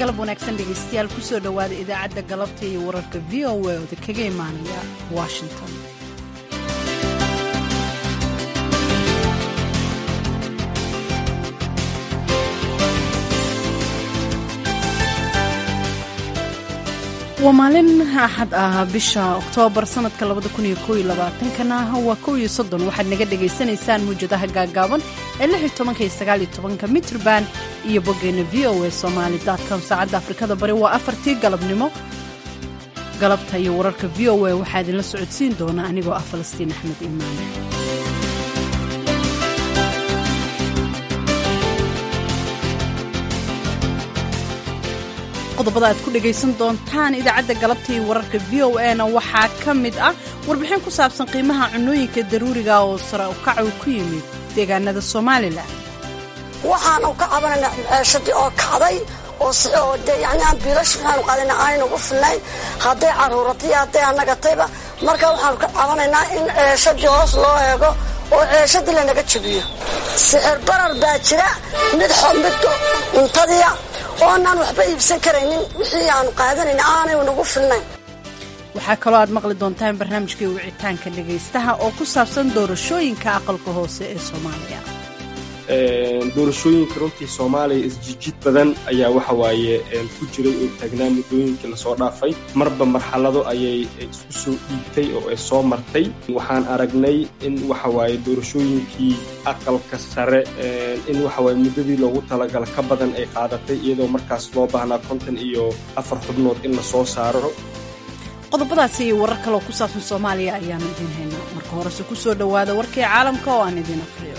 galab wanaagsan dhegaystayaal kusoo dhowaada idaacadda galabta iyo wararka v o a ooda kaga imaanaya washington waa maalin axad ah bisha oktoobar sanadka kana waa kow iyo soddon waxaad naga dhagaysanaysaan muwjadaha gaagaaban ee lix iyo tobanka iyo sagaal iyo tobanka mitrban iyo boggeena v o a somaali com saacadda afrikada bari waa afartii galabnimo galabta iyo wararka v o a waxaa idinla socodsiin doona anigoo ah falastiin axmed imaan qodobada aad ku dhegaysan doontaan idaacadda galabta iyo wararka v o a na waxaa ka mid ah warbixin ku saabsan qiimaha cunooyinka daruuriga oo sare ukacu ku yimid deegaanada somalilan waxaanu ka cabanayna ceeshadii oo kacday oo de yani aan biilash waxaanu qaadayna aanayna ugu filnayn hadday caruuratay hadday anagatayba marka waxaanu ka cabanaynaa in ceeshadii hoos loo eego oo ceeshadii lanaga jabiyo sixir barar baa jira mid mid cuntadiia oonaan waxba iibsan karaynin wixii aanu qaadanayna aanay nagu filnayn waxaa kaloo aad maqli doontaan barnaamijkii wicitaanka dhegaystaha oo ku saabsan doorashooyinka aqalka hoose ee soomaaliya doorashooyinka runtii soomaaliya isjijid badan ayaa waxa waaye ku jiray oo taagnaa muddooyinkii lasoo dhaafay marba marxalado ayay isku soo dhiibtay oo ay soo martay waxaan aragnay in waxa waaye doorashooyinkii aqalka sare in waxa waaye muddadii loogu talagala ka badan ay qaadatay iyadoo markaas loo baahnaa konton iyo afar xubnood in la soo saaro qodobadaasi iyo warar kaloo ku saabsan soomaaliya ayaanu idiin haynaa marka horese ku soo dhowaada warkii caalamka oo aan idiin aqriyo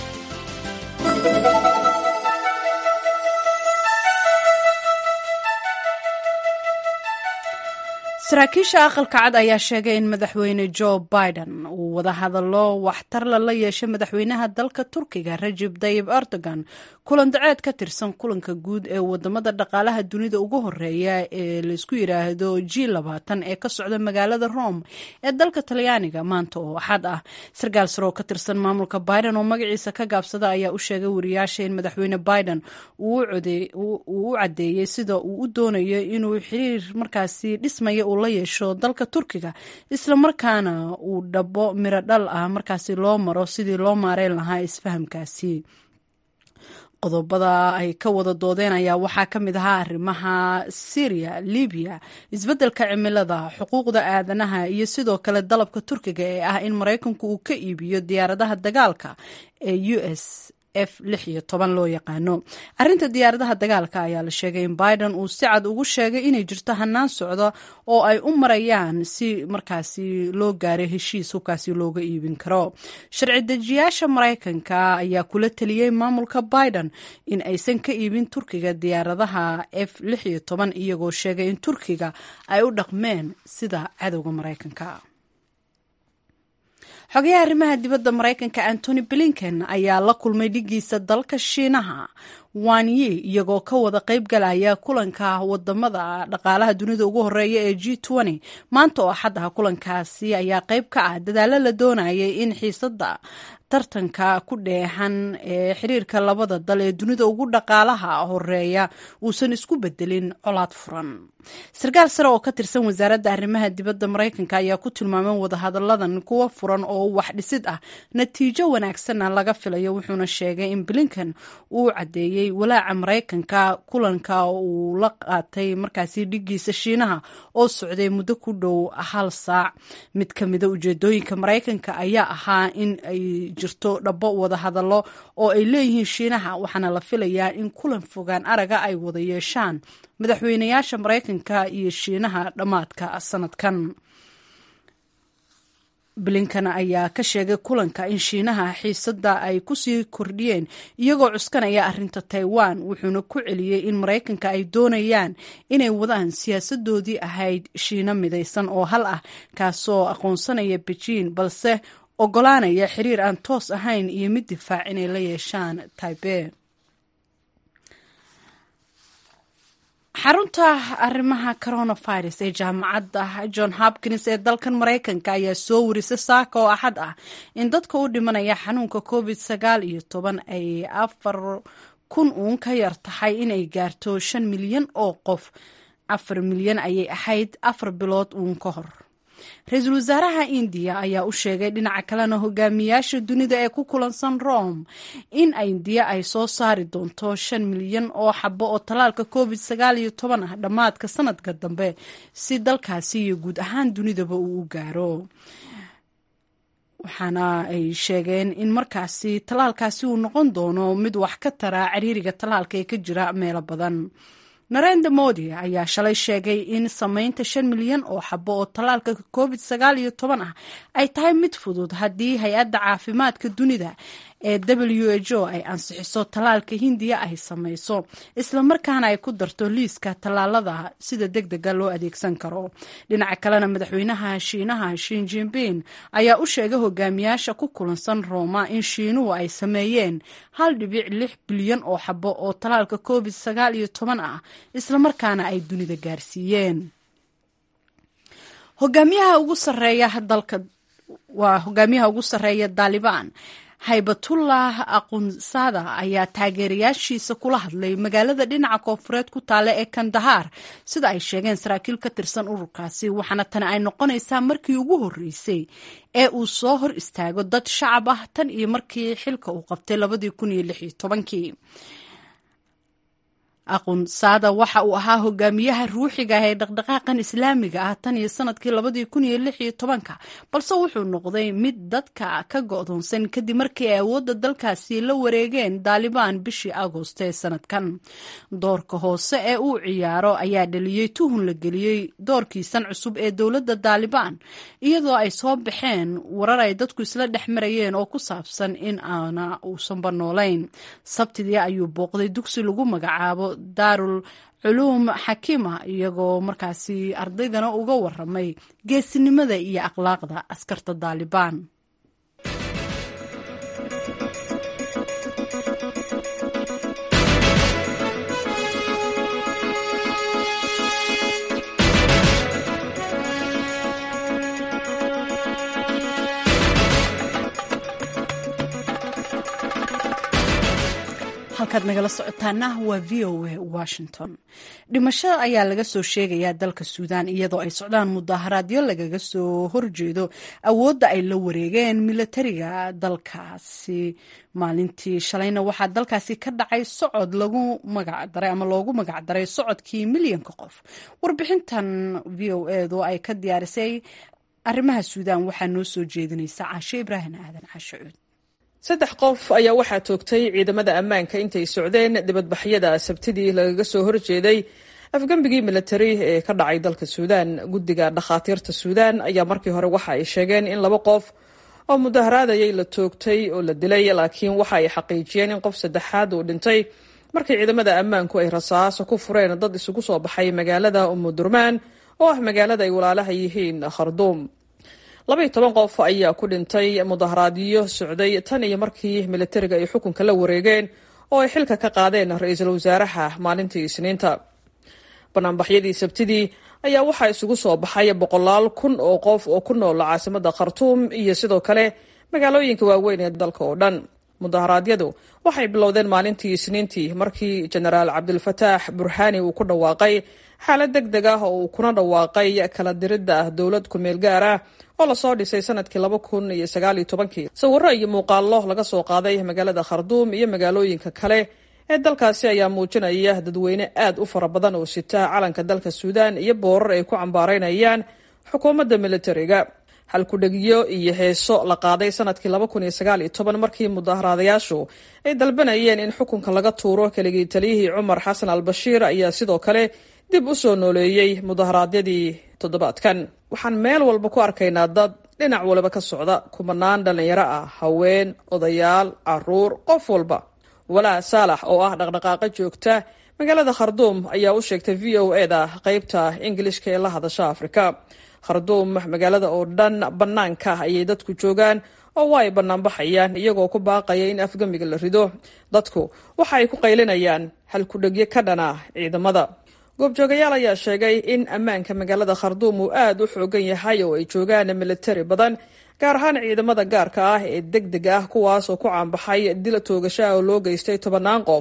saraakiisha aqalka cad ayaa sheegay in madaxweyne joe biden uu wadahadallo waxtarla la yeeshay madaxweynaha dalka turkiga rajib tayib erdogan kulan daceed ka tirsan kulanka guud ee wadamada dhaqaalaha dunida ugu horeeya ee laysku yidhaahdo g labaatan ee ka socda magaalada rome ee dalka talyaaniga maanta oo axad ah sarkaal sare oo ka tirsan maamulka biden oo magaciisa ka gaabsada ayaa u sheegay wariyaasha in madaxweyne biden uu u caddeeyey sida uu u doonayo inuu xiriir markaasi dhismaya uu la yeesho dalka turkiga islamarkaana uu dhabo miro dhal ah markaasi loo maro sidii loo maareyn lahaa isfahamkaasi qodobada ay ka wada doodeen ayaa waxaa ka mid ahaa arrimaha syriya libiya isbeddelka cimilada xuquuqda aadanaha iyo sidoo kale dalabka turkiga ee ah in maraykanku uu ka iibiyo diyaaradaha dagaalka ee u s f lix iyo toban loo yaqaano arrinta diyaaradaha dagaalka ayaa la sheegay in biden uu si cad ugu sheegay inay jirto hanaan socda oo ay u marayaan si markaasi loo gaaray heshiis hubkaasi looga iibin karo sharci dejiyaasha maraykanka ayaa kula teliyey maamulka biden in aysan ka iibin turkiga diyaaradaha f lix iyo toban iyagoo sheegay in turkiga ay u dhaqmeen sida cadowga maraykanka xogayaha arrimaha dibadda maraykanka antony blinken ayaa la kulmay dhigiisa dalka shiinaha wanyi iyagoo ka wada qayb galaya kulanka wadamada dhaqaalaha dunida ugu horeeya ee g maanta oo axad ah kulankaasi ayaa qayb ka ah dadaalo la doonayay in xiisada tartanka ku dheexan ee xiriirka labada dal ee dunida ugu dhaqaalaha horeeya uusan isku bedelin colaad furan sarkaal sare oo ka tirsan wasaaradda arrimaha dibadda maraykanka ayaa ku tilmaamay wadahadalladan kuwa furan oo wax dhisid ah natiijo wanaagsanna laga filayo wuxuuna sheegay in blinken uu caddeeyey walaaca maraykanka kulanka uu la qaatay markaasi dhigiisa shiinaha oo socday muddo ku dhow hal saac mid ka mida ujeedooyinka maraykanka ayaa ahaa in ay jirto dhabo wadahadallo oo ay leeyihiin shiinaha waxaana la filayaa in kulan fogaan araga ay wada yeeshaan madaxweynayaasha maraykanka iyo shiinaha dhammaadka sanadkan blinkan ayaa ka sheegay kulanka in shiinaha xiisada ay kusii kordhiyeen iyagoo cuskanaya arrinta taiwan wuxuuna ku celiyey in maraykanka ay doonayaan inay wadaan siyaasadoodii ahayd shiino midaysan oo hal ah kaasoo aqoonsanaya bejiin balse ogolaanaya xiriir aan toos ahayn iyo mid difaac inay la yeeshaan taibe xarunta arrimaha coronavirus ee jaamacadda john hopkins ee dalkan maraykanka ayaa soo warisay saaka oo axad ah in dadka u dhimanaya xanuunka covid sagaal iyo toban ay afar kun uun ka yar tahay inay gaarto shan milyan oo qof afar milyan ayay ahayd afar bilood uun ka hor ra-iisul wasaaraha indiya ayaa u sheegay dhinaca kalena hogaamiyaasha dunida ee ku kulansan rome in indiya ay soo saari doonto shan milyan oo xabo oo tallaalka covid sagaal iyo toban ah dhammaadka sanadka dambe si dalkaasi iyo guud ahaan dunidaba uu u gaaro waxaana ay sheegeen in markaasi tallaalkaasi uu noqon doono mid wax ka tara ciriiriga tallaalka ee ka jira meelo badan narenda modi ayaa shalay sheegay in samaynta shan milyan oo xabo oo tallaalka covid sagaal iyo toban ah ay tahay mid fudud haddii hay-adda caafimaadka dunida ee w h o ay ansixiso tallaalka hindiya ay samayso islamarkaana ay ku darto liiska tallaalada sida deg dega loo adeegsan karo dhinaca kalena madaxweynaha shiinaha shin jinbin ayaa u sheegay hogaamiyaasha ku kulansan rooma in shiinuhu ay sameeyeen hal dhibic lix bilyan oo xabo oo tallaalka covid sagaal iyo toban ah islamarkaana ay dunida gaarsiiyeen hogaamiyaha ugu sareeya dalka waa hogaamiyaha ugu sarreeya daalibaan haybatullah aqunsada ayaa taageerayaashiisa kula hadlay magaalada dhinaca koonfureed ku taale ee kandahaar sida ay sheegeen saraakiil ka tirsan ururkaasi waxaana tani ay noqonaysaa markii ugu horreysay ee uu soo hor istaago dad shacab ah tan iyo markii xilka uu qabtay labadii kun iyo lix iyo tobankii aqunsaada waxa uu ahaa hogaamiyaha ruuxiga ah ee dhaqdhaqaaqan islaamiga ah tan iyo sanadkii labadii kun iyo lix iyo tobanka balse wuxuu noqday mid dadka ka go'doonsan kadib markii ay awoodda dalkaasi la wareegeen daalibaan bishii agoosto ee sanadkan doorka hoose ee uu ciyaaro ayaa dhaliyey tuhun la geliyey doorkiisan cusub ee dowladda daalibaan iyadoo ay soo baxeen warar ay dadku isla dhex marayeen oo ku saabsan in aana uusanba noolayn sabtidii ayuu booqday dugsi lagu magacaabo daarul culuum xakiima iyagoo markaasi ardaydana uga waramay geesinimada iyo akhlaaqda askarta daalibaan halkaad nagala socotaana waa v o a washington dhimashada ayaa laga soo sheegayaa dalka suudaan iyadoo ay socdaan mudaharaadyo lagaga soo horjeedo awoodda ay la wareegeen milatariga dalkaasi maalintii shalayna waxaa dalkaasi ka dhacay socod lagu magacdaray ama loogu magacdaray socodkii milyanka qof warbixintan v o edu ay ka diyaarisay arrimaha suudaan waxaa noo soo jeedinaysa caashe ibraahim aadan caashe cuud saddex qof ayaa waxaa toogtay ciidamada ammaanka intay socdeen dibadbaxyada sabtidii lagaga soo horjeeday afgembigii militari ee ka dhacay dalka suudaan guddiga dhakhaatiirta suudaan ayaa markii hore waxa ay sheegeen in laba qof oo mudaharaadayay la toogtay oo la dilay laakiin waxa ay xaqiijiyeen in qof saddexaad uu dhintay markii ciidamada ammaanku ay rasaaso ku fureen dad isugu soo baxay magaalada umudurmaan oo ah magaalada ay walaalaha yihiin kharduum labaiyo toban qof ayaa ku dhintay mudaharaadyo socday tan iyo markii militariga ay xukunka la wareegeen oo ay xilka ka qaadeen ra-iisul wasaaraha maalintii isniinta banaanbaxyadii sabtidii ayaa waxaa isugu soo baxay boqolaal kun oo qof oo ku nool caasimada khartuum iyo sidoo kale magaalooyinka waaweyn ee dalka oo dhan mudaharaadyadu waxay bilowdeen maalintii isniintii markii jenaraal cabdulfataax burhaani uu ku dhawaaqay xaalad deg deg ah oo uu kuna dhawaaqay kala diridda ah dowlad ku-meel gaar ah oo lasoo dhisay sanadkii laba kun iyo sagaaliyo tobankii sawiro iyo muuqaallo laga soo qaaday magaalada kharduum iyo magaalooyinka kale ee dalkaasi ayaa muujinaya dadweyne aad u fara badan oo sita calanka dalka suudaan iyo boorar ay ku cambaaraynayaan xukuumadda militariga halkudhegyo iyo heeso la qaaday sanadkii laba kun iyo sagaal iyo toban markii mudaharaadayaashu ay dalbanayeen in xukunka laga tuuro keligii taliyihii cumar xasan al bashiir ayaa sidoo kale dib u soo nooleeyey mudaharaadyadii toddobaadkan waxaan meel walba ku arkaynaa dad dhinac waliba ka socda kumanaan dhallinyaro ah haween odayaal caruur qof walba walaa saalax oo ah dhaqdhaqaaqa joogta magaalada kharduum ayaa u sheegtay v o e da qeybta ingilishka ee la hadasha afrika kharduum magaalada oo dhan bannaanka ayay dadku joogaan oo waa ay bannaanbaxayaan iyagoo ku baaqaya in afgamiga la rido dadku waxa ay ku qaylinayaan halkudhegyo ka dhana ciidamada goobjoogayaal ayaa sheegay in ammaanka magaalada kharduum uu aad u xoogan yahay oo ay joogaan militari badan gaar ahaan ciidamada gaarka ah ee deg deg ah kuwaas oo ku caanbaxay dil toogasho ah oo loo geystay tobannaan qof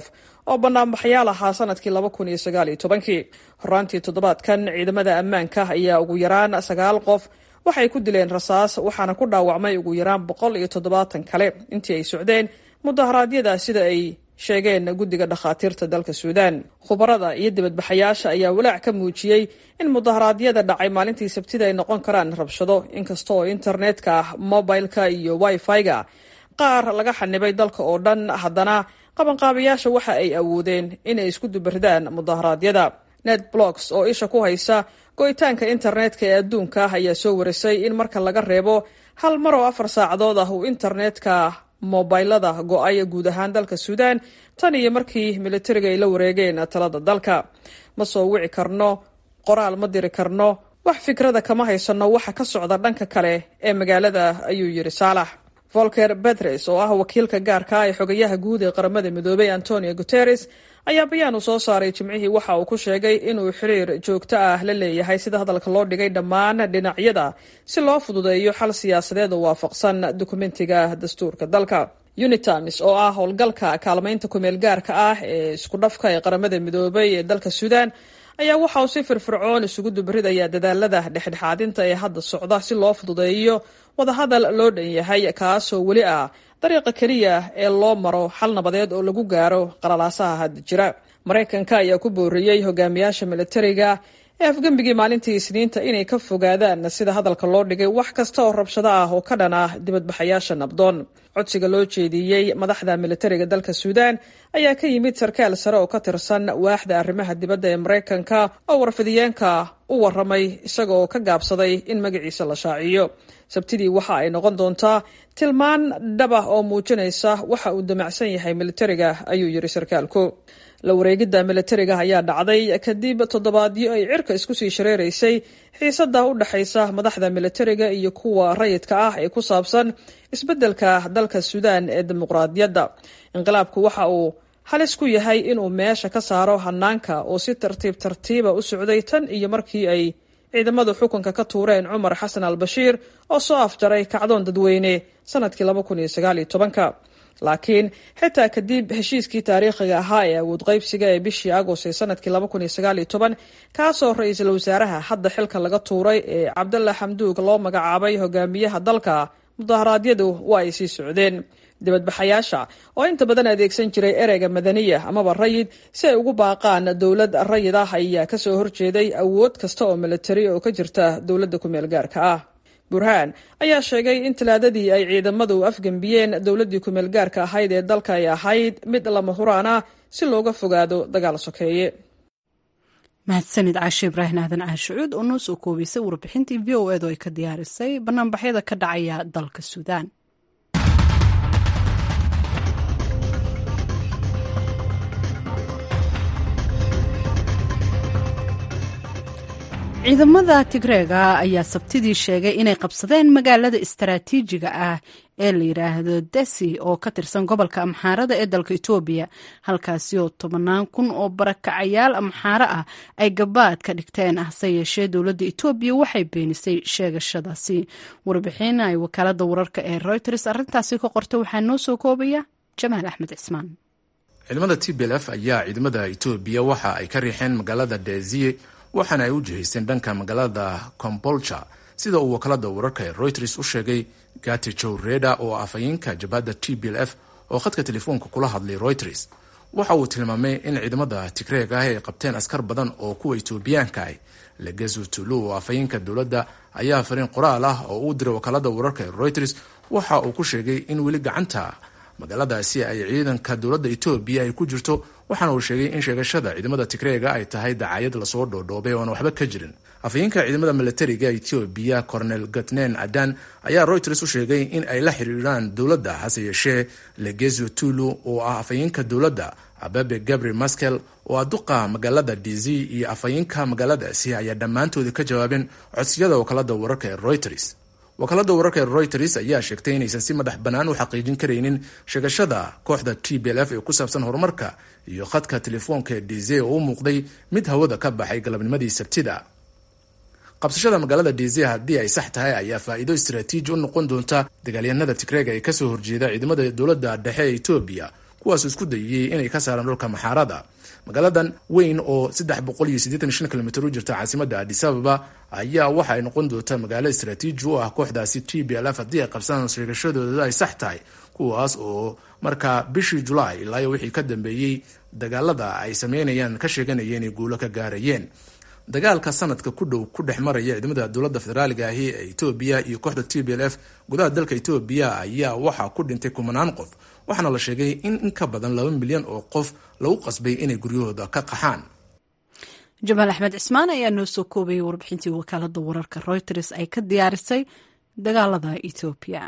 oo banaanbaxyaal ahaa sanadkii laba kun iyo sagaal iyo tobankii horaantii toddobaadkan ciidamada ammaanka ayaa ugu yaraan sagaal qof waxay ku dileen rasaas waxaana ku dhaawacmay ugu yaraan boqol iyo toddobaatan kale intii ay socdeen mudaharaadyada sida ay sheegeen guddiga dhakhaatiirta dalka suudaan khubarada iyo dibadbaxayaasha ayaa walaac ka muujiyey in mudaharaadyada dhacay maalintii sabtida ay noqon karaan rabshado inkasta oo internetka mobileka iyo wifi-ga qaar laga xanibay dalka oo dhan haddana qabanqaabayaasha waxa ay awoodeen inay isku dubirdaan mudaharaadyada net blocks oo isha ku haysa go'itaanka internetka ee adduunka ah ayaa soo warisay in marka laga reebo hal mar oo afar saacadood ah uu internetka mobilada go-ay guud ahaan dalka suudaan tan iyo markii militariga ay la wareegeen talada dalka ma soo wici karno qoraal ma diri karno wax fikrada kama haysano waxa ka socda dhanka kale ee magaalada ayuu yidhi saalax volker betres oo ah wakiilka gaarka ee xogayaha guud ee qaramada midoobay antonio guteres ayaa bayaan uu soo saaray jimcihii waxa uu ku sheegay inuu xiriir joogto ah la leeyahay sida hadalka loo dhigay dhammaan dhinacyada si loo fududeeyo xal siyaasadeed oo waafaqsan dukumentiga dastuurka dalka unitamis oo ah howlgalka kaalmaynta kumeel gaarka ah ee isku dhafka ee qaramada midoobay ee dalka suudaan ayaa waxa uu si firfircoon isugu dubridayaa dadaalada dhexdhexaadinta ee hadda socda si loo fududeeyo wadahadal loo dhan yahay kaasoo weli ah dariiqa keliya ee loo maro xal nabadeed oo lagu gaaro qalalaasaha hadda jira maraykanka ayaa ku booriyey hogaamiyaasha militariga ee afgembigii maalintii isniinta inay ka fogaadaan sida hadalka loo dhigay wax kasta oo rabshado ah oo ka dhan ah dibadbaxayaasha nabdoon codsiga loo jeediyey madaxda militariga dalka suudaan ayaa ka yimid sarkaal sare oo ka tirsan waaxda arrimaha dibadda ee maraykanka oo warfidiyeenka u waramay isaga oo ka gaabsaday in magaciisa la shaaciyo sabtidii waxa ay noqon doontaa tilmaan dhaba oo muujinaysa waxa uu damacsan yahay militariga ayuu yidhi sarkaalku la wareegidda militariga ayaa dhacday kadib toddobaadyo ay cirka isku sii shareeraysay xiisada u dhexaysa madaxda militariga iyo kuwa rayidka ah ee ku saabsan isbeddelka dalka suudaan ee dimuqraadiyadda inqilaabku waxa uu halis ku yahay inuu meesha ka saaro hanaanka oo si tartiib tartiiba u socday tan iyo markii ay ciidamadu xukunka ka tuureen cumar xasan al bashiir oo soo afjaray kacdoon dadweyne sanadkii laba kun iyo sagaal iyo tobanka laakiin xitaa kadib heshiiskii taariikhiga ahaa ee awood qaybsiga ee bishii agost ee sanadkii laba kun iyo sagaal iyo toban kaasoo ra-iisul wasaaraha hadda xilka laga tuuray ee cabdalla xamduug loo magacaabay hogaamiyaha dalka mudaharaadyadu waa ay sii socdeen dibadbaxayaasha oo inta badan adeegsan jiray ereyga madaniya amaba rayid si ay ugu baaqaan dowlad rayid ah ayaa kasoo horjeeday awood kasta oo militari oo ka jirta dowladda kumeel gaarka ah burhaan ayaa sheegay in talaadadii ay ciidamadu afgembiyeen dowladdii kumeel gaarka ahayd ee dalka ay ahayd mid lama huraan ah si looga fogaado dagaal sokeeye mahadsanid caashe ibraahim aadan caashicuud oo noo soo koobaysay warbixintii v o eed oo ay ka diyaarisay banaanbaxyada ka dhacaya dalka suudaan ciidamada tigreega ayaa sabtidii sheegay inay qabsadeen magaalada istaraatiijiga ah ee la yidhaahdo desi oo ka tirsan gobolka amxaarada ee dalka etoobiya halkaasi oo tobannaan kun oo barakacayaal amxaaro ah ay gabaad ka dhigteen hase yeeshee dowladda etoobiya waxay beenisay sheegashadaasi warbixin ay wakaalada wararka ee reuters arrintaasi ka qorta waxaa noo soo koobaya jamaal axmed cismaan ciidamada t b l f ayaa ciidamada etoobiya waxa ay ka riixeen magaalada deziye waxaana ay u jihaysteen dhanka magaalada combolja sida uu wakaalada wararka ee reuters u sheegay gati jow reda oo afhayeenka jabhadda t b l f oo khadka telefoonka kula hadlay reuters waxa uu tilmaamay in ciidamada tigreeg ah ay qabteen askar badan oo kuwa etoobiyaanka ah legezu tulu oo afhayeenka dowladda ayaa fariin qoraal ah oo uu diray wakaalada wararka ee reuters waxa uu ku sheegay in weli gacanta magaaladaasi ay ciidanka dowladda etoobiya ay ku jirto waxaana uu sheegay in sheegashada ciidamada tigreega ay tahay dacaayad lasoo dhoodhoobay oona waxba ka jirin afhayeenka ciidamada milatariga etoobiya cornel gatnen adan ayaa reuters u sheegay in ay la xiriiraan dowladda hase yeeshee legezo tulu oo ah afhayeenka dowladda ababe gabriel maskel oo ah duqa magaalada dz iyo afhayeenka magaaladaasi ayaa dhammaantoodii ka jawaabeen codsiyada wakaalada wararka ee reuters wakaalada wararka ee reuters ayaa sheegtay inaysan si madax bannaan u xaqiijin karaynin sheegashada kooxda t b l f ee ku saabsan horumarka iyo khadka telefoonka ee dz oo u muuqday mid hawada ka baxay galabnimadii sabtida qabsashada magaalada dz haddii ay sax tahay ayaa faa'iido istaraatiiji u noqon doonta dagaalyahanada tigreega ee kasoo horjeeda ciidamada dowladda dhexe ee etoobiya kuwaas isku dayayey inay ka saaraan dhulka maxaarada magaaladan weyn oo kilomitr u jirta caasimada adisababa ayaa waxa ay noqon doontaa magaalo istraatiiji u ah kooxdaasi t b lf haddii ay qabsadaan sheegashadooda ay sax tahay kuwaas oo markaa bishii julaay ilaa wixii ka dambeeyey dagaalada ay sameynayaan ka sheeganaya inay guulo ka gaarayeen dagaalka sanadka ku dhow ku dhex maraya ciidamada dowladda federaaliga ahi ee etoobiya iyo kooxda t b l f gudaha dalka etoobiya ayaa waxaa ku dhintay kumanaan qof waxaana la sheegay in in ka badan laba milyan oo qof lagu qasbay inay guryahooda ka qaxaan jamaal axmed cismaan ayaa noo soo koobayay warbixintii wakaalada wararka reuters ay ka diyaarisay dagaalada etoobiya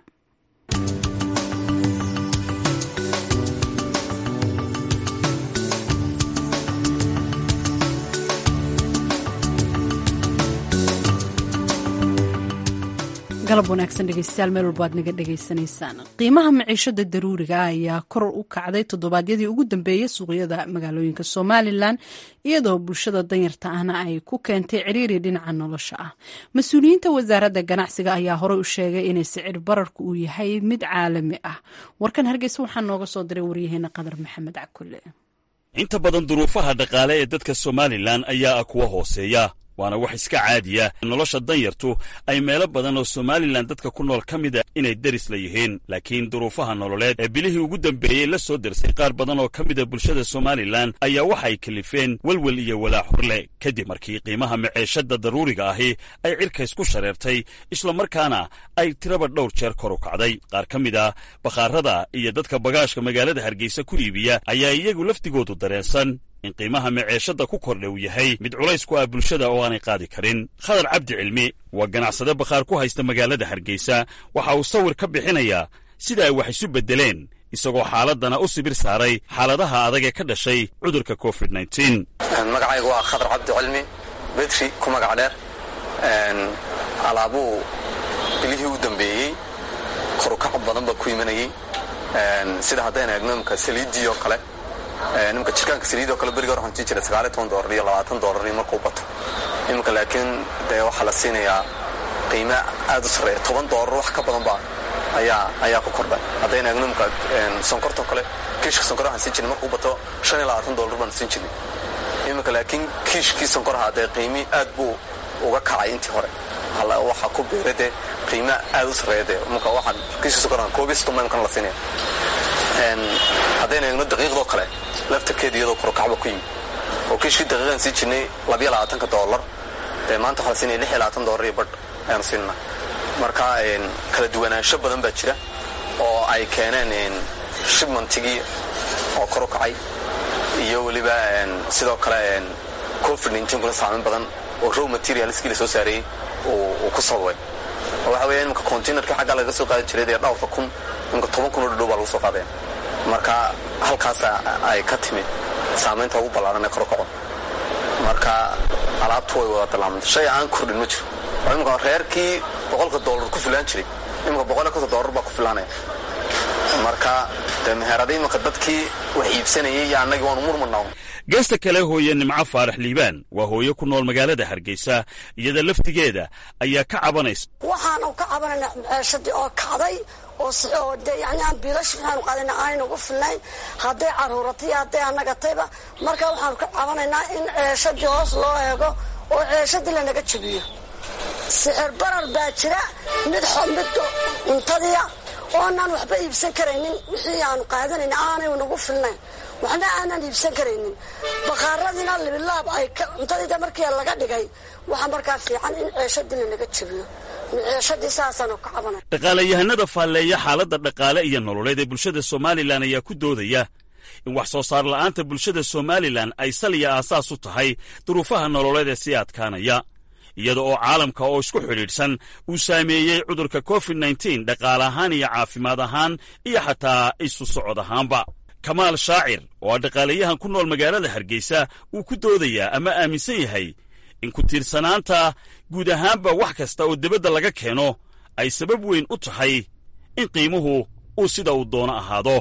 galab wanaagsan dhegeystayaal meel walba aad naga dhegaysanaysaan qiimaha maciishada daruuriga ayaa kor u kacday toddobaadyadii ugu dambeeyey suuqyada magaalooyinka somalilan iyadoo bulshada danyarta ahna ay ku keentay ciriiri dhinaca nolosha ah mas-uuliyiinta wasaaradda ganacsiga ayaa horey u sheegay inay sicir bararku uu yahay mid caalami ah warkan hargeysa waxaa nooga soo diray waryaheena qadar maxamed cakule inta badan duruufaha dhaqaale ee dadka somalilan ayaa ah kuwa hooseeya waana wax iska caadiya nolosha danyartu ay meelo badan oo somalilan dadka ku nool ka mid a inay deris la yihiin laakiin duruufaha nololeed ee bilihii ugu dambeeyey la soo dersay qaar badan oo ka mida bulshada somalilan ayaa waxa ay kalifeen welwel iyo walaac horle kadib markii qiimaha maceeshadda daruuriga ahi ay cirkays ku shareertay islamarkaana ay tiraba dhowr jeer kor u kacday qaar ka mid a bakhaarada iyo dadka bagaashka magaalada hargeysa ku iibiya ayaa iyagu laftigoodu dareensan in qiimaha maceeshadda ku kordha uu yahay mid culays ku ah bulshada oo aanay qaadi karin khadar cabdi cilmi waa ganacsade bakhaar ku haysta magaalada hargeysa waxa uu sawir ka bixinayaa sida ay wax isu beddeleen isagoo xaaladdana u sibir saaray xaaladaha adag ee ka dhashay cudurka covid magacaygu waa khadar cabdi cilmi betri ku magac dheer alaabuu bilihii u dambeeyey korukac badan baa ku imanayey sida haddayna eegno imka saliiddii oo kale nimka jirkaanka saliid oo kale beriga hor waxaan siin jiray sagaaliy toban doolar iyo labaatan doolar iyo markuu bato iminka laakiin dee waxaa la siinayaa qiime aad u sarreeya toban doolar wax ka badan baa ayaa ayaa ku kordhay haddayna eegno imka sonkortoo kale kiishka sonkor waxaan siin jirnay markuu bato shan iyo labaatan doolar baan siin jirnay iminka laakiin kiishkii sonkoraha dee qiimi aad buu uga kacay intii hore waxaa ku beera dee qiime aad u sarreeya dee imika waxaan kiishka sonkoraha koob iyo soddon baa imkana la siinaya haddayna eegno daqiiqdoo kale laftarkeeda iyadoo korokacba ku yimi oo kiishkii daqiiqaan sii jirnay labiyo labaatanka doolar dee maanta waxaa la siinaya lix iyo labaatan doolar iyo badh ayaanu siinana marka kala duwanaansho badan baa jira oo ay keeneen shibmantigii oo kor u kacay iyo weliba sidoo kale covid nteen kula saameyn badan oo row materialskii la soo saareeyey uu ku sababay oo waxa weya imika containerkii xaggaa laga soo qaadi jiray dee dhowrka kun imika toban kun oo dhadhow baa lagu soo qaadaya marka halkaas ay ka timid saamaynta ugu ballaaran ee kor u kaco marka alaabtu way wada dalaamanta shay aan kordhin ma jiro oo imika reerkii boqolka doolar ku filaan jiray imika boqol iyo konton doolar baa ku filaanaya marka dee meherada imika dadkii wax iibsanayay iyo annagii waanu murmanaa geesta kale hooye nimco faarax liibaan waa hooye ku nool magaalada hargeysa iyada laftigeeda ayaa ka cabanaysa waxaanu ka cabanaynaa maceeshadii oo kacday oo de yani aan biilash waxaanu qaadana aanayna ugu filnayn hadday caruuratay hadday anagatayba marka waxaanu ka cabanaynaa in ceeshadii hoos loo eego oo ceeshadii lanaga jabiyo sixir barar baa jira mid mid cuntadiia oonaan waxba iibsan karaynin wixii aanu qaadanayna aanay nagu filnayn waxna aanaan iibsan karaynin bakhaaradiina libilaab ay cuntadiida markii laga dhigay waxaa markaa fiican in ceeshadii lanaga jabiyo ceeshadii saasaanu ka cabanay dhaqaalayahanada faalleeya xaaladda dhaqaale iyo nololeed ee bulshada somalilan ayaa ku doodaya in wax soo saar la'aanta bulshada somalilan ay saliya aasaas u tahay duruufaha nololeed ee sii adkaanaya iyada oo caalamka oo isku xidhiidhsan uu saameeyey cudurka covid nteen dhaqaale ahaan iyo caafimaad ahaan iyo xataa isu socod ahaanba kamaal shaacir oo ah dhaqaalayahan ku nool magaalada hargeysa uu ku doodayaa ama aaminsan yahay in ku tiirsanaanta guud ahaanba wax kasta oo debadda laga keeno ay sabab weyn u tahay in qiimuhu uu sida uu doono ahaado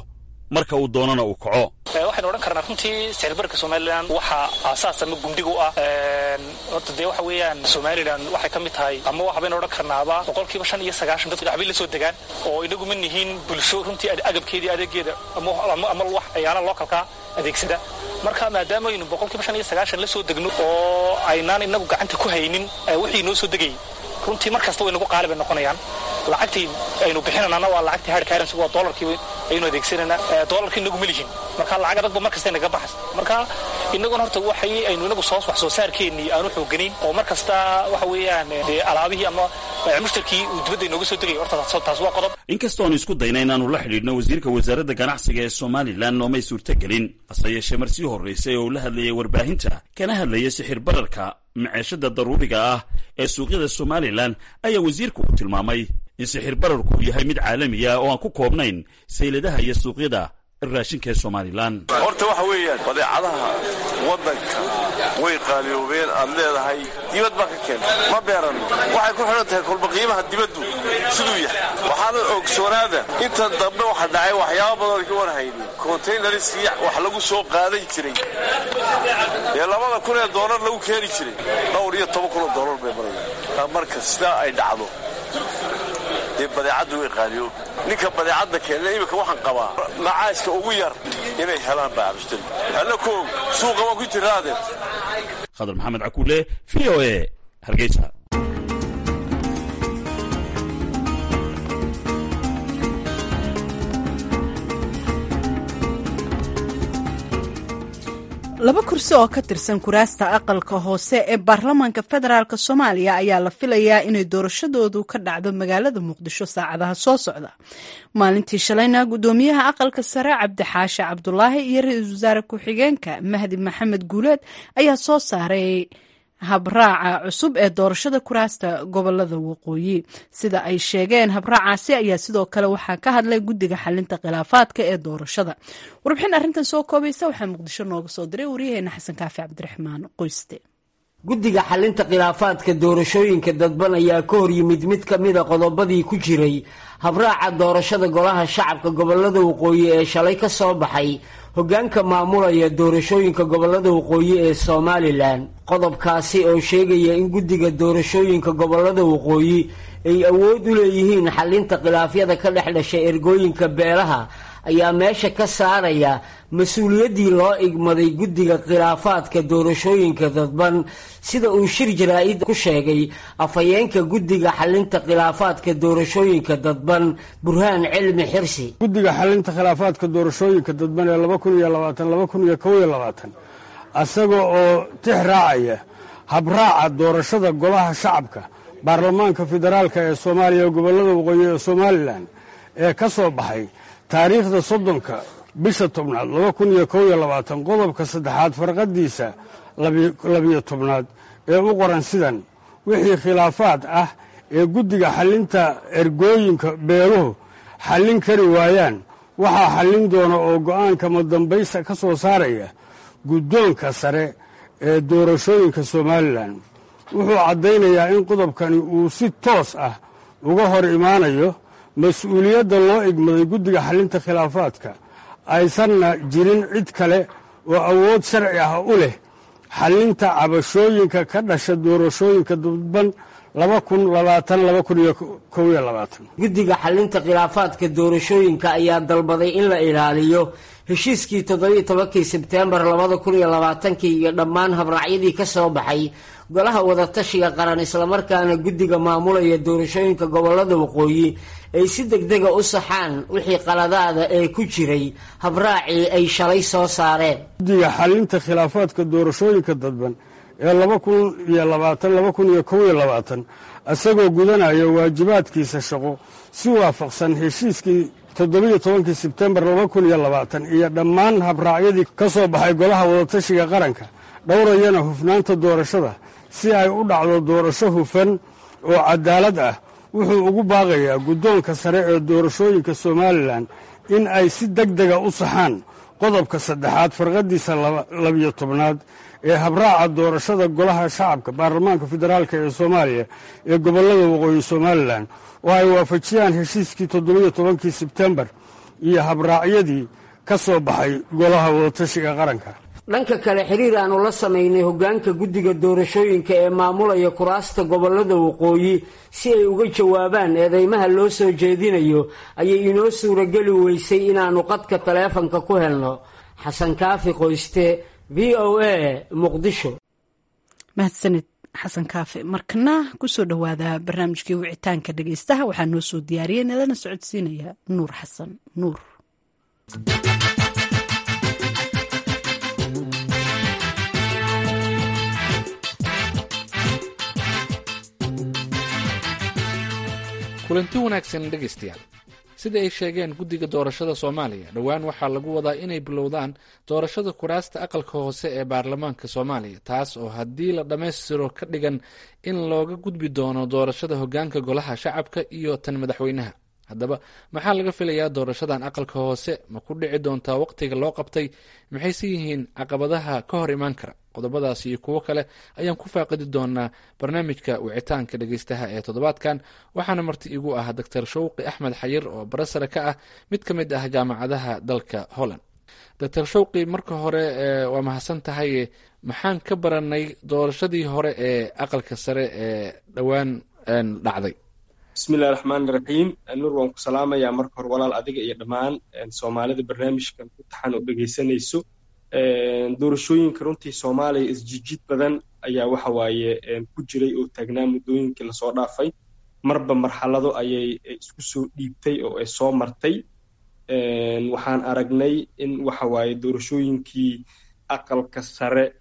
marka uu doonana uu kaco waxaynu odhan karnaa runtii sicirbarka somalilan waxaa aasaas ama gundhig u ah horta dee waxa weeyaan somalilan waxay ka mid tahay ama waxbaynu odhan karnaaba boqolkiiba shan iyo sagaashan dadku waxbay la soo degaan oo inagu ma nihiin bulsho runtii agabkeedii adeegeeda ama wax ayaala lookalkaa adeegsada marka maadaama aynu boqolkiiba shan iyo sagaashan la soo degno oo aynaan inagu gacanta ku haynin wixii noo soo degayay runtii mar kasta way nagu qaali bay noqonayaan lacagtii aynu bixinanaana waa lacagtii hard currency waa dollarkii aynu adeegsanayna dollarkii inagu ma lihin marka lacag adagba mar kasta inaga baxas marka inaguna horta waxay aynu inagu soo wax soo saarkeennii aanu xooganayn oo mar kasta waxa weeyaan dee alaabihii ama mushtarkii uu dibadda inooga soo degay horta taas waa qodob inkastoo aan isku dayna inaanu la xidhiidhno wasiirka wasaaradda ganacsiga ee somalilan noomay suurtagelin hase yeeshee mar sii horraysay oo uu la hadlayay warbaahinta kana hadlaya sixir bararka maceeshada daruuriga ah ee suuqyada somalilan ayaa wasiirku uu tilmaamay in sixir bararku uu yahay mid caalamiya oo aan ku koobnayn sayladaha iyo suuqyada raashinka ee somalilan horta waxa weeyaan badeecadaha waddanka way qaaliyoobeen aad leedahay dibad baa ka keenta ma beeranno waxay ku xidhan tahay kolba qiimaha dibaddu siduu yahay waxaana ogsoonaada intan dambe waxa dhacay waxyaaba badan ka warhaynin kontaynariskii wax lagu soo qaadan jiray ee labada kun ee doolar lagu keeni jiray dhowr iyo toban kun oo doolar bay marayaan marka sidaa ay dhacdo dee badeecaddu way qaaliyoobi ninka badeecadda keena iminka waxaan qabaa macaaska ugu yar inay helaan baa mushtari alla koog suuqa waa ku jiraade khadar maxamed cakuule v o e hargeysa laba kursi oo ka tirsan kuraasta aqalka hoose ee baarlamaanka federaalk soomaaliya ayaa la filayaa inay doorashadoodu ka dhacdo magaalada muqdisho saacadaha soo socda maalintii shalayna gudoomiyaha aqalka sare cabdixaashe cabdulaahi iyo ra-iisul wasaare ku-xigeenka mahdi maxamed guuleed ayaa soo saaray habraaca cusub ee doorashada kuraasta gobolada waqooyi sida ay sheegeen habraacaasi ayaa sidoo kale waxaa ka hadlay guddiga xalinta khilaafaadka ee doorashada warbixin arrintan soo koobaysa waxaa muqdisho nooga soo diray waryaheena xasan kaafi cabdiraxmaan qoyste guddiga xalinta khilaafaadka doorashooyinka dadban ayaa ka hor yimid mid ka mida qodobadii ku jiray habraaca doorashada golaha shacabka gobolada waqooyi ee shalay ka soo baxay hoggaanka maamulaya doorashooyinka gobolada waqooyi ee somalilan qodobkaasi oo sheegaya in guddiga doorashooyinka gobolada waqooyi ay awood u leeyihiin xalinta khilaafyada ka dhex dhashay ergooyinka beelaha ayaa meesha ka saaraya mas-uuliyaddii loo igmaday guddiga khilaafaadka doorashooyinka dadban sida uu shir jaraa-id ku sheegay afhayeenka guddiga xalinta khilaafaadka doorashooyinka dadban burhaan cilmi xirsi guddiga xalinta khilaafaadka doorashooyinka dadban ee laba kun iyo labaatan laba kun iyo kow iyo labaatan isaga oo tix raacaya habraaca doorashada golaha shacabka baarlamaanka federaalka ee soomaaliya ee gobolada waqooyi ee somalilan ee ka soo baxay taariikhda soddonka bisha tobnaad laba kun iyo kow iyo labaatan qodobka saddexaad farqadiisa labiyo tobnaad ee u qoran sidan wixii khilaafaad ah ee guddiga xalinta ergooyinka beeluhu xallin kari waayaan waxaa xallin doona oo go'aanka madambaysa ka soo saaraya guddoonka sare ee doorashooyinka somalilan wuxuu caddaynayaa in qodobkani uu si toos ah uga hor imaanayo mas-uuliyadda loo igmaday guddiga xalinta khilaafaadka aysanna jirin cid kale oo awood sharci ah u leh xalinta cabashooyinka ka dhasha doorashooyinka dadban laba kun labaatan laba kun iyo kow iyo labaatan guddiga xalinta khilaafaadka doorashooyinka ayaa dalbaday in la ilaaliyo heshiiskii toddobiiyo tobankii sebteembar labada kun iyo labaatankii iyo dhammaan habraacyadii ka soo baxay golaha wadatashiga qaran islamarkaana guddiga maamulaya doorashooyinka gobolada waqooyi ay si degdega u saxaan wixii qaladaada ee ku jiray habraacii ay shalay soo saareen guddiga xalinta khilaafaadka doorashooyinka dadban ee laba kun iyo labaatan laba kun iyo kow iyo labaatan isagoo gudanaya waajibaadkiisa shaqo si waafaqsan heshiiskii toddobiiyo tobankii sebtembar laba kun iyo labaatan iyo dhammaan habraacyadii ka soo baxay golaha wadatashiga qaranka dhowrayana hufnaanta doorashada si ay u dhacdo doorasho hufan oo cadaalad ah wuxuu ugu baaqayaa guddoonka sare ee doorashooyinka somalilan in ay si deg dega u saxaan qodobka saddexaad farqadiisa labiyo tobnaad ee habraaca doorashada golaha shacabka baarlamaanka federaalk ee soomaaliya ee gobolada waqooyi somalilan oo ay waafajiyaan heshiiskii toddobiiyo tobankii sebtembar iyo habraacyadii ka soo baxay golaha wadatashiga qaranka dhanka kale xiriir aanu la samaynay hoggaanka guddiga doorashooyinka ee maamulaya kuraasta gobollada waqooyi si ay uga jawaabaan eedeymaha loo soo jeedinayo ayay inoo suurageli weysay inaannu qadka taleefanka ku helno xasan kaafi qoyste v o a muqdisho mahadsanid xasan kaafi markana kusoo dhowaada barnaamijkii wicitaanka dhegeystaha waxaa noo soo diyaariyay nalana socodsiinaya nuur xasan nuur kulanti wanaagsan dhegaystayaal sida ay sheegeen guddiga doorashada soomaaliya dhowaan waxaa lagu wadaa inay bilowdaan doorashada kuraasta aqalka hoose ee baarlamaanka soomaaliya taas oo haddii la dhammaystiro ka dhigan in looga gudbi doono doorashada hoggaanka golaha shacabka iyo tan madaxweynaha haddaba maxaa laga filayaa doorashadan aqalka hoose ma ku dhici doontaa waqtiga loo qabtay maxayse yihiin caqabadaha ka hor imaan kara qodobadaas iyo kuwo kale ayaan ku faaqidi doonaa barnaamijka wicitaanka dhegeystaha ee toddobaadkan waxaana marti igu ah doctor shawqi axmed xayir oo barasare ka ah mid ka mid ah jaamacadaha dalka holland doctor shawqi marka hore waa mahadsan tahay maxaan ka baranay doorashadii hore ee aqalka sare ee dhowaan dhacday bismillahi raxmaani raxiim nuur waan ku salaamayaa marka hore walaal adiga iyo dhammaan soomaalida barnaamijkan ku taxan oo dhegeysanayso doorashooyinka runtii soomaaliya isjijid badan ayaa waxa waaye ku jiray oo taagnaa muddooyinkii lasoo dhaafay marba marxalado ayay isku soo dhiibtay oo ay soo martay waxaan aragnay in waxa waaye doorashooyinkii aqalka sare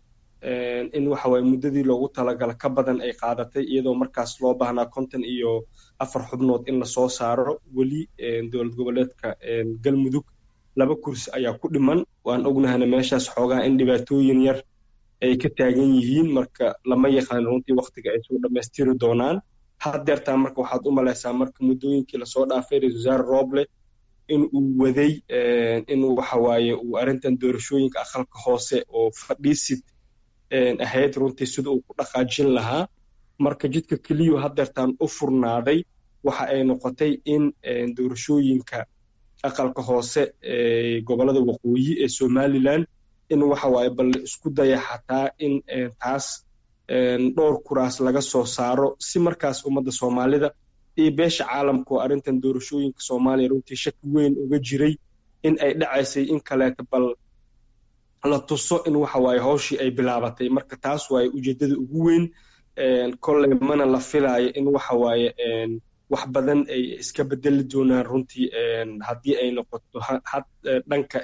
in waxa waaye muddadii loogu talagala ka badan ay qaadatay iyadoo markaas loo baahnaa konton iyo afar xubnood in lasoo saaro weli dowlad goboleedka galmudug laba kursi ayaa ku dhiman waan ognahana meeshaas xoogaa in dhibaatooyin yar ay ka taagan yihiin marka lama yaqaan runtii waktiga ay soo dhammaystiri doonaan haddeertaa marka waxaad u malaysaa marka muddooyinkii lasoo dhaafay ra-isul wasaare roble in uu waday in waxa waaye uu arrintan doorashooyinka aqalka hoose oo fadhiisid ahayd runtii sida uu ku dhaqaajin lahaa marka jidka keliyu haddeertaan u furnaaday waxa ay noqotay in doorashooyinka aqalka hoose ee gobolada waqooyi ee somalilan in waxa waaye bal isku daya xataa in taas dhowr kuraas laga soo saaro si markaas ummadda soomaalida iyo beesha caalamka oo arrintan doorashooyinka soomaaliya runtii shaki weyn uga jiray in ay dhacaysay in kaleeta bal la tuso in waxa waaye hawshii ay bilaabatay marka taas waaye ujeeddada ugu weyn kolley mana la filaayo in waxa waaye wax badan ay iska bedeli doonaan runtii haddii ay noqoto dhanka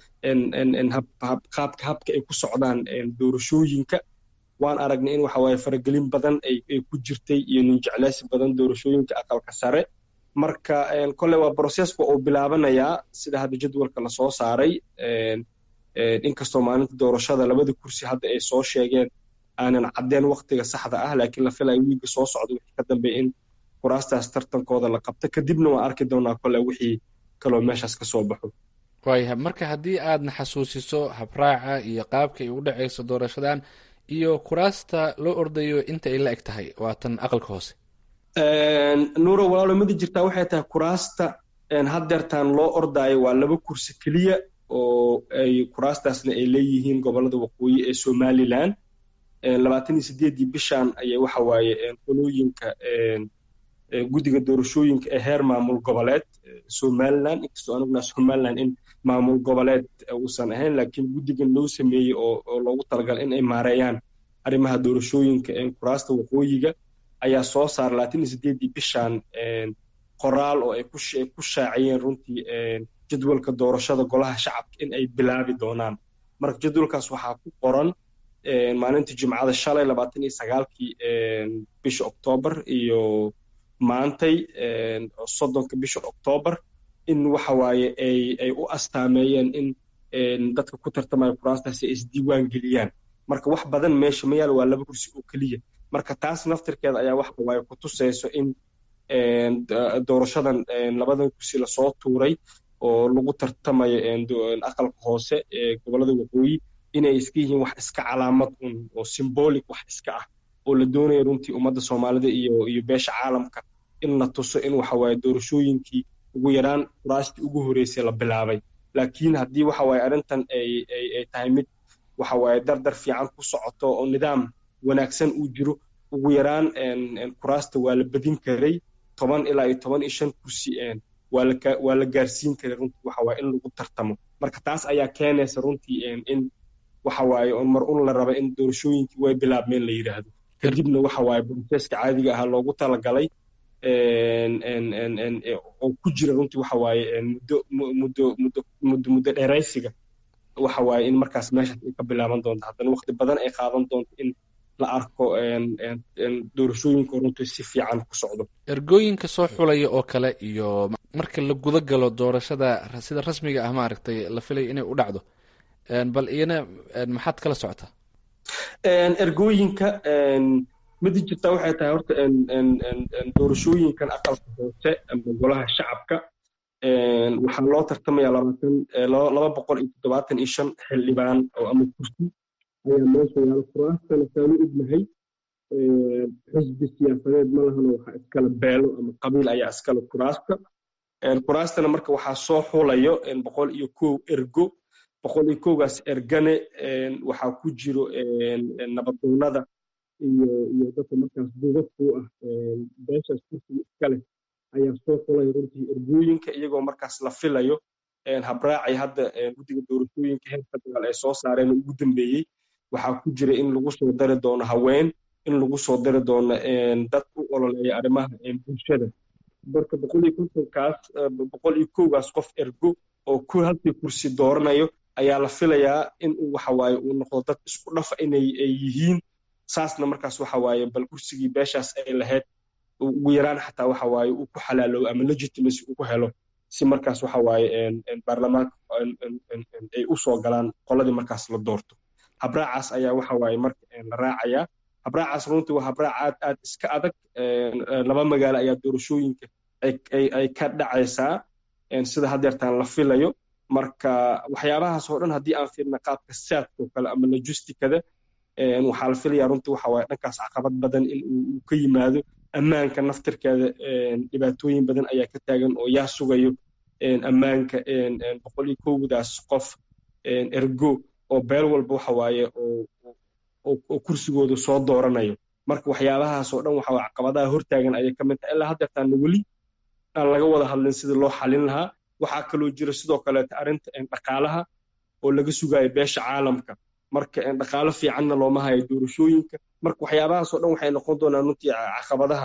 qaabka habka ay ku socdaan doorashooyinka waan aragnay in waxa waaye faragelin badan ay ku jirtay iyo ninjecleysi badan doorashooyinka aqalka sare marka kolley waa broseska uu bilaabanayaa sida hadda jadwalka lasoo saaray inkastoo maalinta doorashada labada kursi hadda ay soo sheegeen aanan caddeen waktiga saxda ah laakiin la filayo wiiga soo socda wixii ka dambeeya in kuraastaas tartankooda la qabto kadibna waan arki doonaa kole wixii kaloo meeshaas ka soo baxo waayahay marka haddii aadna xasuusiso habraaca iyo qaabka ay u dhacayso doorashadan iyo kuraasta loo ordayo inta ay la eg tahay waa tan aqalka hoose nuuro walaalo midi jirtaa waxay tahay kuraasta haddeertaan loo ordaayo waa laba kursi keliya oo ay kuraastaasna ay leeyihiin gobolada waqooyi ee somalilan labaatan iyo sideeddii bishan ayay waxa waaye qolooyinka guddiga doorashooyinka ee heer maamul goboleed somalilan inkastoo anuguna somalilan in maamul goboleed uusan ahayn laakiin guddigan loo sameeyey oo loogu talagalay in ay maareeyaan arrimaha doorashooyinka kuraasta waqooyiga ayaa soo saara labaatan iyo sideeddii bishan qoraal oo ay ku shaaciyeen runtii jadwalka doorashada golaha shacabka in ay bilaabi doonaan marka jadwalkaas waxaa ku qoran maalintii jimcada shalay labaatan iyo sagaalkii bisha oktoobar iyo maantay soddonka bisha oktoobar in waxa waaye ay u astaameeyeen in dadka ku tartamaya kuraastaasi ay isdiiwaan geliyaan marka wax badan meesha ma yaal waa laba kursi oo keliya marka taas naftirkeeda ayaa waxa waaye ku tusayso in doorashadan labadan kursi lasoo tuuray oo lagu tartamayo aqalka hoose ee gobolada waqooyi inay iska yihiin wax iska calaamad un oo symbolic wax iska ah oo la doonayo runtii ummadda soomaalida iyo iyo beesha caalamka in la tuso in waxa waaye doorashooyinkii ugu yaraan kuraastii ugu horreysay la bilaabay laakiin haddii waxa waaye arrintan ay ay ay tahay mid waxa waaye dardar fiican ku socoto oo nidaam wanaagsan uu jiro ugu yaraan kuraasta waa la badin karay toban ilaa iyo toban iyo shan kursi waa la waa la gaarsiin karay runtii waxa waaye in lagu tartamo marka taas ayaa keenaysa runtii in waxa waaye oo mar un la raba in doorashooyinkii way bilaabmeen la yidhaahdo kadibna waxa waaye broseska caadiga ahaa loogu talagalay oo ku jira runtii waxa waaye muddo muddo muddo muddo muddo dheeraysiga waxa waaye in markaas meeshaas ay ka bilaaban doonto haddana waqti badan ay qaadan doonto in la arko doorashooyinka runtii si fiican ku socdo ergooyinka soo xulaya oo kale iyo marka la guda galo doorashada sida rasmiga ah maaragtay la filaya inay u dhacdo bal iyana maxaad kala socotaa ergooyinka midi jirtaa waxay tahay horta doorashooyinkan aqalka hoose ama golaha shacabka waxaa loo tartamaya labaatan laba boqol iyo toddobaatan iyo shan xildhibaan oo ama kursi ayaa meesha yaala kuraastana saanu ognahay xisbi siyaasadeed ma lahano waxaa iskala beelo ama qabiil ayaa iskale kuraasta kuraastana marka waxaa soo xulayo boqol iyo kow ergo boqol iyo kowgaas ergane waxaa ku jiro nabadoonada iyo iyo dadka markaas duubadku ah beeshaas kursiga iskale ayaa soo xulaya runtii ergooyinka iyagoo markaas la filayo habraacay hadda guddiga doorashooyinka heer federaal ay soo saareen ugu dambeeyey waxaa ku jira in lagu soo dari doono haween in lagu soo dari doono dad u ololeeya arrimaha bulshada marka boqol iyo kontonkaas boqol iyo kowgaas qof ergo oo ku halkii kursi dooranayo ayaa la filayaa in uu waxa waaye uu noqdo dad isku dhafa inay ay yihiin saasna markaas waxa waaye bal kursigii beeshaas ay lahayd ugu yaraan xataa waxa waaye uu ku xalaaloobo ama legitimacy uu ku helo si markaas waxa waaye baarlamaanka ay u soo galaan qoladii markaas la doorto habraacaas ayaa waxa waaye marka la raacayaa habraacaas runtii waa habraac aad aad iska adag laba magaalo ayaa doorashooyinka ay ka dhacaysaa sida haddeertaan la filayo marka waxyaabahaas oo dhan haddii aan fiirna qaabka saadka oo kale ama logisticada waxaa la filayaa runtii waxa waaye dhankaas caqabad badan in uu ka yimaado ammaanka naftirkeeda dhibaatooyin badan ayaa ka taagan oo yaa sugayo ammaanka boqol iyo kowdaas qof ergo oo beel walba waxa waaye oo kursigooda soo dooranayo marka waxyaabahaas oo dhan waxa caqabadaha hortaagan ayay ka mid tahay ilaa haddeertaana weli aan laga wada hadlin sidii loo xalin lahaa waxaa kaloo jira sidoo kaleeta arrinta dhaqaalaha oo laga sugayo beesha caalamka marka dhaqaalo fiicanna looma hayo doorashooyinka marka waxyaabahaas oo dhan waxay noqon doonaan runtii caqabadaha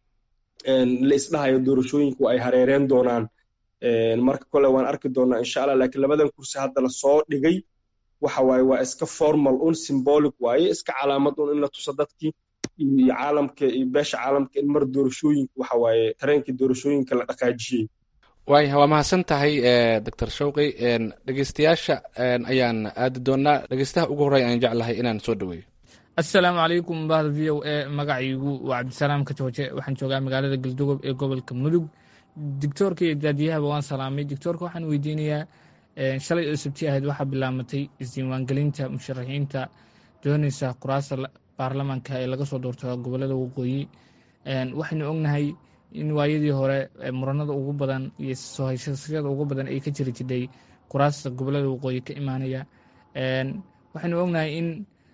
la isdhahayo doorashooyinku ay hareereen doonaan marka kole waan arki doonaa insha allah laakiin labadan kursi hadda la soo dhigay waxa waaye waa iska formal un symbolic waaye iska calaamad un in la tuso dadkii iyo caalamka iyo beesha caalamka in mar doorashooyinka waxa waaye tareenkii doorashooyinka la dhaqaajiyey waaya waa mahadsan tahay doctor shawqi dhegeystayaasha ayaan aadi doonaa dhegeystaha ugu horey aan jeclahay inaan soo dhaweeyo assalaamu calaykum bahda v o e magacaygu waa cabdisalaam kajooje waxaan joogaa magaalada galdogob ee gobolka mudug dictoorka iyo daadiyahaba waan salaamay dictoorka waxaan weydiinayaa shalay oo sabti ahayd waxaa bilaamatay isdiiwaangelinta musharaxiinta doonaysa kuraasta baarlamaanka ee laga soo doorto gobolada waqooyi waxaynu ognahay in waayadii hore muranada ugu badan iyo soo hayshashada ugu badan ay ka jiri jidhay kuraasta gobolada waqooyi ka imaanaya waxaynu ognahay in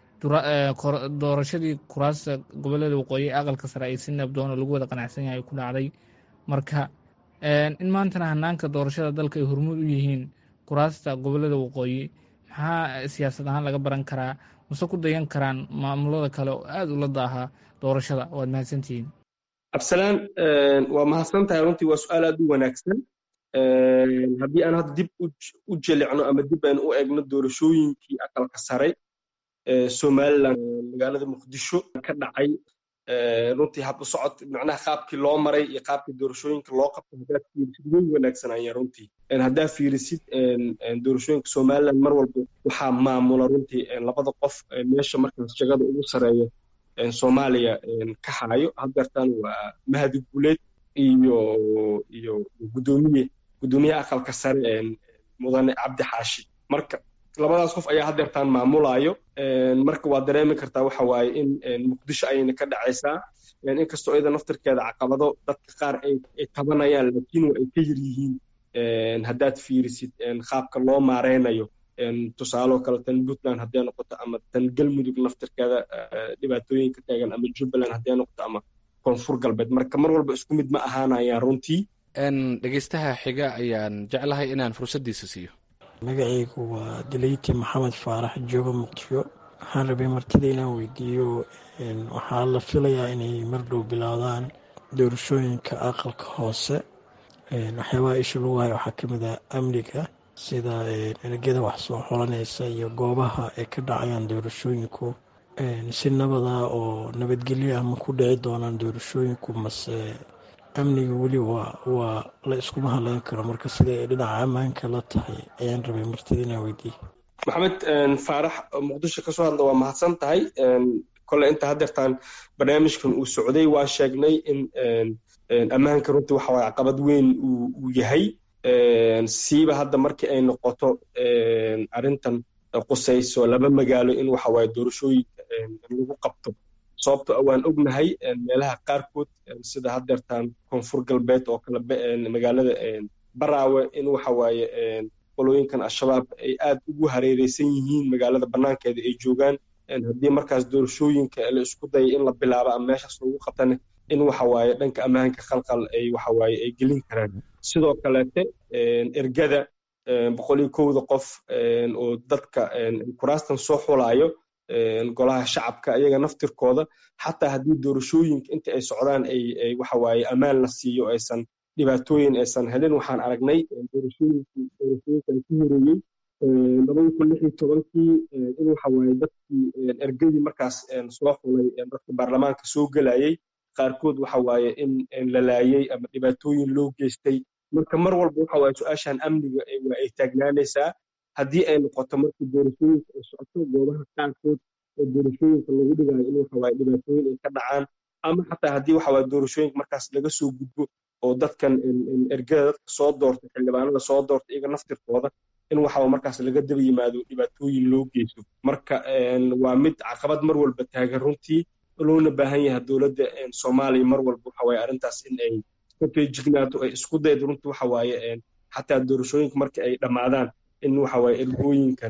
doorashadii kuraasta gobolada waqooyi ee aqalka sare ay si nabdoona lagu wada qanacsan yahay ku dhacday marka in maantana hanaanka doorashada dalka ay hormuud u yihiin kuraasta gobolada waqooyi maxaa siyaasad ahaan laga baran karaa mase ku dayan karaan maamulada kale oo aad ula daaha doorashada waad mahadsantihiin absalaan waa mahadsan tahay runtii waa su-aal aad u wanaagsan haddii aan hadda dib u jelicno ama dib aan u egno doorashooyinkii aqalka sare somaliland magaalada muqdisho ka dhacay runtii hab u socod macnaha qaabkii loo maray iyo qaabkii doorashooyinka loo qabtay haddaad fiirisid way wanaagsanayeen runtii haddaad fiirisid doorashooyinka somaliland mar walba waxaa maamula runtii labada qof meesha markaas jagada ugu sareeya soomaaliya ka hayo haddeertan waa mahadi guleed iyo iyo gudoomiye gudoomiyaha aqalka sare mudane cabdi xaashi marka labadaas qof ayaa haddeertaan maamulayo marka waa dareemi kartaa waxa waaye in muqdisho ayayna ka dhacaysaa inkastoo iyada naftirkeeda caqabado dadka qaar ay tabanayaan laakiin waa ay ka yar yihiin haddaad fiirisid qaabka loo maareynayo tusaaloo kale tan puntland hadday noqoto ama tan galmudug laftirkeeda dhibaatooyinka taagan ama jubbaland hadday noqoto ama koonfur galbeed marka mar walba isku mid ma ahaanayaan runtii dhegeystaha xiga ayaan jeclahay inaan fursaddiisa siiyo magacaygu waa dileyti maxamed faarax jooga muqdisho waxaan rabay martida inaan weydiiyo waxaa la filayaa inay mar dhow bilaawdaan doorashooyinka aqalka hoose waxyaabaha isha lagu hayo waxaa ka mid ah amniga sida ergada wax soo xolanaysa iyo goobaha ay ka dhacayaan doorashooyinku si nabada oo nabadgelyo ah ma ku dhici doonaan doorashooyinku mase amniga weli waa waa la iskuma hadleyn karo marka sida ay dhinaca ammaanka la tahay ayaan rabay martida inaan weydiiye maxamed faarax muqdisho kasoo hadla waa mahadsan tahay kole inta hadeertaan barnaamijkan uu socday waa sheegnay in ammaanka runtii waxa waye caqabad weyn uu yahay siiba hadda markii ay noqoto arrintan qusayso laba magaalo in waxa waye doorashooyinka lagu qabto sababto waan ognahay meelaha qaarkood sida hadeertaan koonfur galbeed oo kale magaalada baraawe in waxa waaye qolooyinkan al-shabaab ay aad ugu hareereysan yihiin magaalada banaankeeda ay joogaan haddii markaas doorashooyinka la isku daya in la bilaabo ama meeshaas lagu qabtane in waxa waaye dhanka ammaanka khalqal ay waxa waaye ay gelin karaan sidoo kaleete ergada boqol iyo kowda qof oo dadka kuraastan soo xulaayo golaha shacabka iyaga naftirkooda xataa haddii doorashooyinka inta ay socdaan ay waxa waaye ammaan la siiyo aysan dhibaatooyin aysan helin waxaan aragnay doorashooyinkii doorashooyinkan ku horeeyey labada kun lix iyo tobankii in waxa waaye dadkii ergadii markaas soo xulay dadka baarlamaanka soo gelayay qaarkood waxa waaye in la laayey ama dhibaatooyin loo geystay marka mar walba waxa waaye su-aashan amniga waa ay taagnaanaysaa haddii ay noqoto markii doorashooyinka ay socoto goobaha qaarkood oo doorashooyinka lagu dhigayo in waxa waaye dhibaatooyin ay ka dhacaan ama xataa haddii waxa waaye doorashooyinka markaas laga soo gudbo oo dadkan ergada dadka soo doorta xildhibaanada soo doorta iyaga naftirkooda in waxa markaas laga daba yimaado dhibaatooyin loo geysto marka waa mid caqabad mar walba taagan runtii loona baahan yahay dowladda soomaaliya mar walba waxa waaye arrintaas in ay ka feejignaato ay isku daydo runtii waxa waaye xataa doorashooyinka marka ay dhammaadaan in waxa waaye ergooyinkan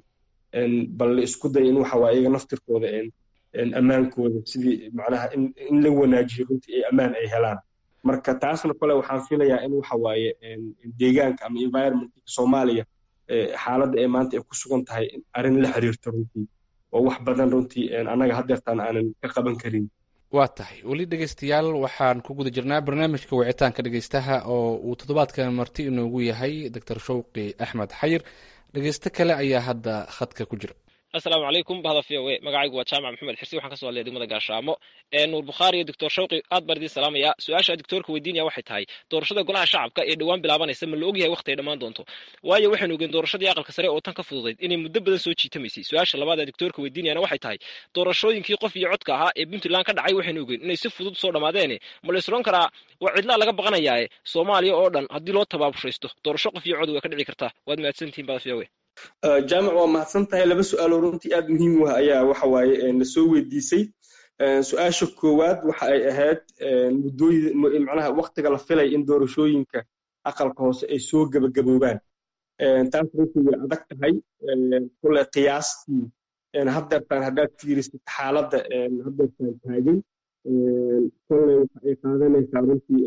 bal la isku dayo in waxa waaye iyaga naftirkooda ammaankooda sidii macnaha in la wanaajiyo runtii ay ammaan ay helaan marka taasna kole waxaan filayaa in waxa waaye deegaanka ama environmentka soomaaliya xaaladda ay maanta ay ku sugan tahay arrin la xiriirta runtii oo wax badan runtii annaga hadeertaan aanan ka qaban karin waa tahay weli dhegeystayaal waxaan ku guda jirnaa barnaamijka wicitaanka dhegeystaha oo uu toddobaadkan marti inoogu yahay doctor shawqi axmed xayir dhegeysto kale ayaa hadda khadka ku jira asalaamu calaykum bahda v o e magacaygu waa jaamac maxamed xirsi waxaan kasoo hadlaya degmada gaashaamo nuur bukhaari iyo doctor shawqi aad baan idiin salaamaya su-aasha doctoorka weydiinaya waxay tahay doorashada golaha shacabka ee dhowaan bilaabanaysa ma la ogyahay waqti ay dhammaan doonto waayo waxaynu ogeen doorashadii aqalka sare oo tan ka fududayd inay muddo badan soo jiitamaysay su-aasha labaad ee doctoorka weydiinayana waxay tahay doorashooyinkii qof iyo codka ahaa ee puntland ka dhacay waxaynu ogeen inay si fudud soo dhamaadeene ma la isroon karaa waa cidlaa laga baqanayaae soomaaliya oo dhan haddii loo tabaabushaysto doorasho qof iyo cod way ka dhici kartaa waad mahadsantihin bahda v o e jaamac waa mahadsan tahay laba su-aaloo runtii aad muhiim u ah ayaa waxa waaye na soo weydiisay su-aasha koowaad waxa ay ahayd muddooyin macnaha waktiga la filay in doorashooyinka aqalka hoose ay soo gebagaboobaan taas runtii way adag tahay kule qiyaastii haddeertaan haddaad fiirisid xaaladda haddeertaan taagan kole waxa ay qaadanaysaa runtii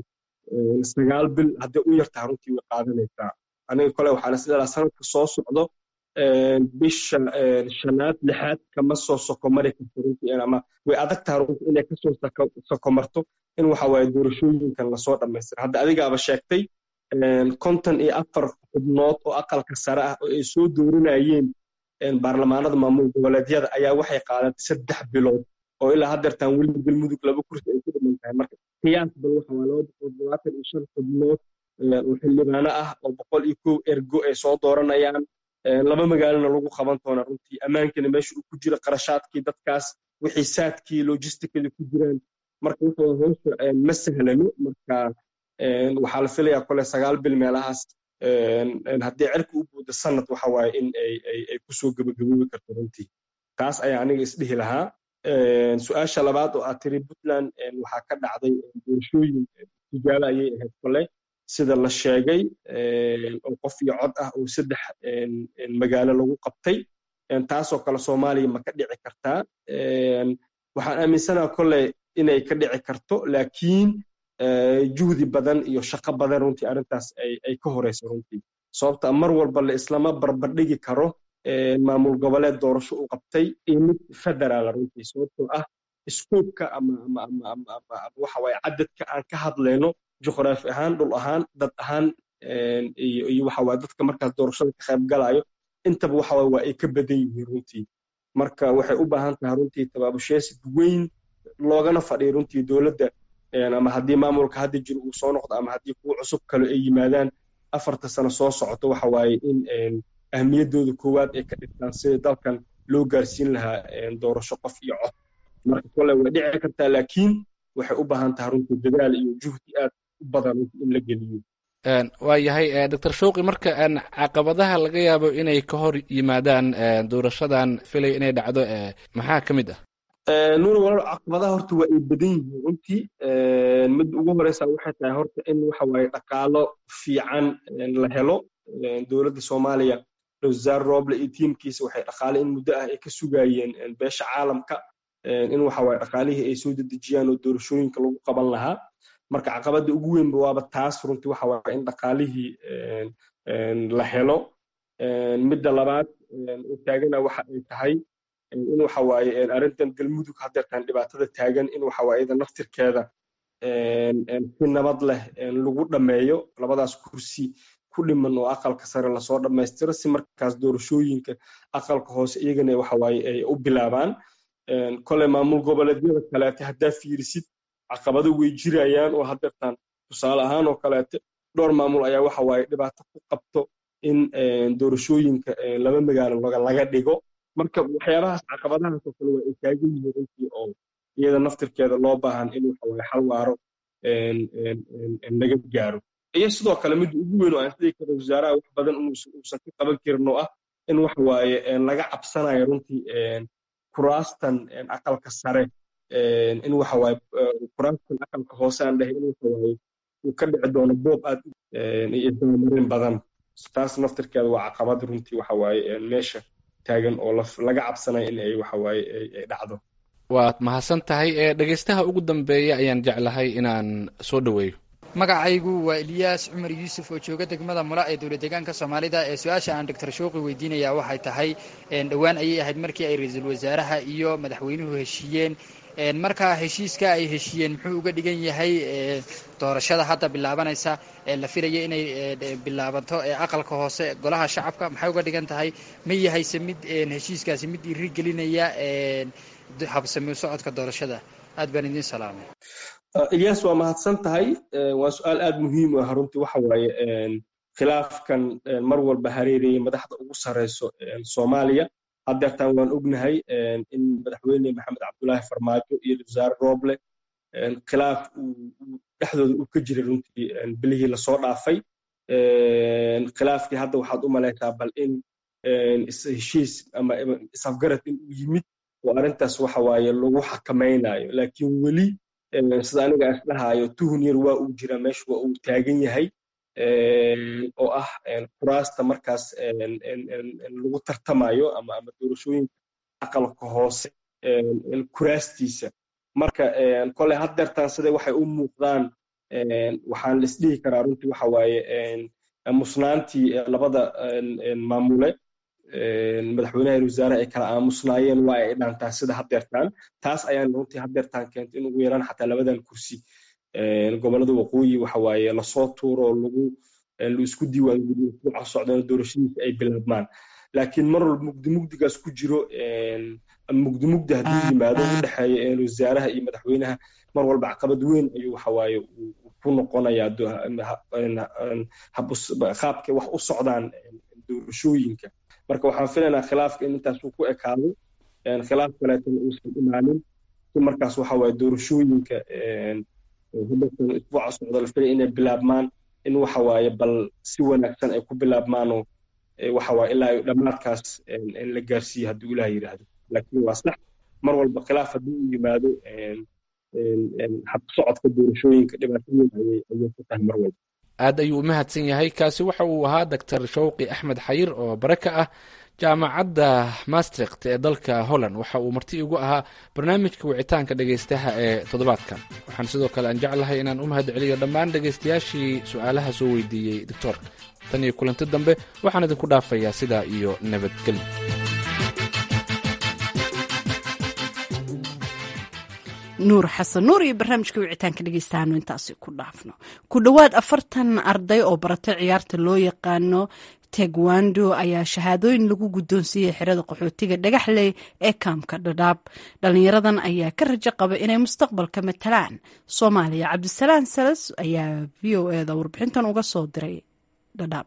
sagaal bil hadday u yartaha runtii way qaadanaysaa aniga kole waxaan isleedaha sanadka soo socdo bisha shanaad lixaad kama soo sokomari karto runtii ama way adag taha runtii inay kasoo sokomarto in waxa waaye doorashooyinkan lasoo dhammaystira hadda adigaaba sheegtay konton iyo afar xubnood oo aqalka sare ah oo ay soo doorinayeen baarlamaanada maamul goboleedyada ayaa waxay qaadatay saddex bilood oo ilaa haddeertaan weli galmudug laba kursi ay ku dhiman tahay marka qiyaas bal waxa waa laba boqol todobaatan iyo shan xubnood oo xildhibaano ah oo boqol iyo kow ergo ay soo dooranayaan laba magaalona lagu qaban doona runtii ammaankana meesha uu ku jira qarashaadkii dadkaas wixii saadkii logisticada ku jiraan marka waxa hoosha ma sahlano marka waxaa la filayaa kole sagaal bil meelahaas haddii cirka u buuda sanad waxa waaye in ay kusoo gebagaboobi karto runtii taas ayaa aniga isdhihi lahaa su-aasha labaad oo aad tiri puntland waxaa ka dhacday doorashooyin tijaabo ayay ahayd kole sida la sheegay oo qof iyo cod ah oo saddex magaalo lagu qabtay taasoo kale soomaaliya ma ka dhici kartaa waxaan aaminsanaha kolley inay ka dhici karto laakiin juhdi badan iyo shaqo badan runtii arrintaas ay ka horeyso runtii sababta mar walba la islama barbardhigi karo maamul goboleed doorasho u qabtay iyo mid federaala runtii sababtoo ah iskuubka ama waxa waaye cadadka aan ka hadlayno juqraafi ahaan dhul ahaan dad ahaan iyo waxa waaye dadka markaas doorashada ka qayb galayo intaba waxa waaye waa ay ka badan yihiin runtii marka waxay u baahan tahay runtii tabaabusheesid weyn loogana fadhiyo runtii dowladda ama haddii maamulka hadda jiro uu soo noqdo ama haddii kuwa cusub kale ay yimaadaan afarta sano soo socoto waxa waaye in ahmiyaddooda koowaad ay ka dhigtaan sida dalkan loo gaarsiin lahaa doorasho qof iyo cod marka kole way dhici kartaa laakiin waxay u baahan tahay runtii dadaal iyo juhdi aad u badan in la geliyo waa yahay doctor showqi marka caqabadaha laga yaabo inay ka hor yimaadaan doorashadan filay inay dhacdo maxaa ka mid ah nuur walaal caqabadaha horta waa ay badan yihiin runtii mid ugu horeysa waxay tahay horta in waxa waaye dhaqaalo fiican la helo dowladda soomaaliya wasaar roble iyo tiimkiisa waxay dhaqaale in muddo ah ay ka sugayeen beesha caalamka in waxa waaye dhaqaalihii ay soo dedejiyaan oo doorashooyinka lagu qaban lahaa marka caqabadda ugu weynba waaba taas runtii waxa waaye in dhaqaalihii la helo midda labaad oo taagana waxa ay tahay in waxa waaye arrintan galmudug haddeertaan dhibaatada taagan in waxa waaye iyada naftirkeeda si nabad leh lagu dhammeeyo labadaas kursi ku dhiman oo aqalka sare lasoo dhammaystiro si markaas doorashooyinka aqalka hoose iyagana waxa waaye ay u bilaabaan kole maamul goboleedyada kaleete haddaa fiirisid caqabado way jirayaan oo haddeertaan tusaale ahaan oo kaleete dhowr maamul ayaa waxa waaye dhibaato ku qabto in doorashooyinka laba magaalo laga dhigo marka waxyaabahaas caqabadahaas oo kale waa ay taagan yihiin runtii oo iyada naftirkeeda loo baahan in waxa waaye xal waaro laga gaaro iyo sidoo kale midda ugu weyn oo aan sidii kale wasaaraha wax badan uusan ka qaban karin oo ah in waxa waaye laga cabsanayo runtii kuraastan aqalka sare in waxa waaye kuraastan aqalka hoose aan dhahay in waxa waaye uu ka dhici doono boob aad iyo isdabamarin badan taas naftirkeeda waa caqabad runtii waxa waaye meesha taagan oo laga cabsanayo in ay waxa waaye ay dhacdo waad mahadsan tahay ee dhegaystaha ugu dambeeya ayaan jeclahay inaan soo dhoweeyo magacaygu waa eliyaas cumar yuusuf oo jooga degmada mula ee dowlad deegaanka soomaalida ee su-aasha aan doctor shouqi weydiinaya waxay tahay dhowaan ayay ahayd markii ay ra-iisul wasaaraha iyo madaxweynuhu heshiiyeen markaa heshiiska ay heshiiyeen muxuu uga dhigan yahay doorashada hadda bilaabanaysa ee la filaya inay bilaabanto ee aqalka hoose golaha shacabka maxay uga dhigan tahay ma yahayse mid heshiiskaasi mid dhiirigelinaya habsami socodka doorashada aad baan idiin salaamay ilyas waa mahadsan tahay waa su-aal aad muhiim u ah runtii waxa waaye khilaafkan mar walba hareerayay madaxda ugu sareyso soomaaliya haddeertaan waan ognahay in madaxweyne maxamed cabdulaahi farmaajo iyo wasaare rooble khilaaf dhexdooda uu ka jiray runtii bilihii lasoo dhaafay khilaafkii hadda waxaad u malaysaa bal in heshiis ama isafgarad in uu yimid oo arrintaas waxa waaye lagu xakamaynayo laakiin weli sida aniga isdhahaayo tuhun yar waa uu jira meesha waa uu taagan yahay oo ah kuraasta markaas lagu tartamayo ama ama doorashooyinka aqalka hoose kuraastiisa marka kole haddeertaan sida waxay u muuqdaan waxaan la isdhihi karaa runtii waxa waaye musnaantii labada maamule madaxweynaha iyo wasaaraha ay kala aamusnaayeen waa ay dhaantaa sida haddeertaan taas ayaan runtii haddeertaan keentay in ugu yaraan xataa labadan kursi gobolada waqooyi waxa waaye lasoo tuuro oo lagu laisku diiwaangeliyo usbuuca socdana doorashadiisa ay bilaabmaan laakiin mar walba mugdi mugdigaas ku jiro mugdi mugdi hadduu yimaado u dhexeeya wasaaraha iyo madaxweynaha mar walba caqabad weyn ayuu waxa waaye ku noqonayaa qaabkay wax u socdaan doorashooyinka marka waxaan filaynaa khilaafka in intaas uu ku ekaado khilaaf kaleetana uusan imaanin si markaas waxa waaye doorashooyinka hadatan isbuuca socda la filay inay bilaabmaan in waxa waaye bal si wanaagsan ay ku bilaabmaanoo waxa waaye ilaa dhammaadkaas in la gaarsiiyo hadduu ilaah yidhaahdo laakiin waa sax mar walba khilaaf haddii uu yimaado hab socodka doorashooyinka dhibaato weyn ayay ayay ku tahay mar walba aad ayuu u mahadsan yahay kaasi waxa uu ahaa doctor shawqi axmed xayir oo bare ka ah jaamacadda maastrikt ee dalka holland waxa uu marti igu ahaa barnaamijka wicitaanka dhegaystaha ee toddobaadkan waxaan sidoo kale aan jeclahay inaan u mahad celiyo dhammaan dhegaystayaashii su-aalaha soo weydiiyey doctoorka tan iyo kulanti dambe waxaan idinku dhaafayaa sidaa iyo nabadgelyo nuur xasan nuur iyo barnaamijka wicitaanka dhegeystahaanu intaasi ku dhaafno ku dhowaad afartan arday oo baratay ciyaarta loo yaqaano tegwando ayaa shahaadooyin lagu guddoonsiiyey xerada qaxootiga dhagaxley ee kaamka dhadhaab dhalinyaradan ayaa ka rajo qaba inay mustaqbalka matalaan soomaaliya cabdisalaan salas ayaa v o eda warbixintan uga soo diray dhadhaab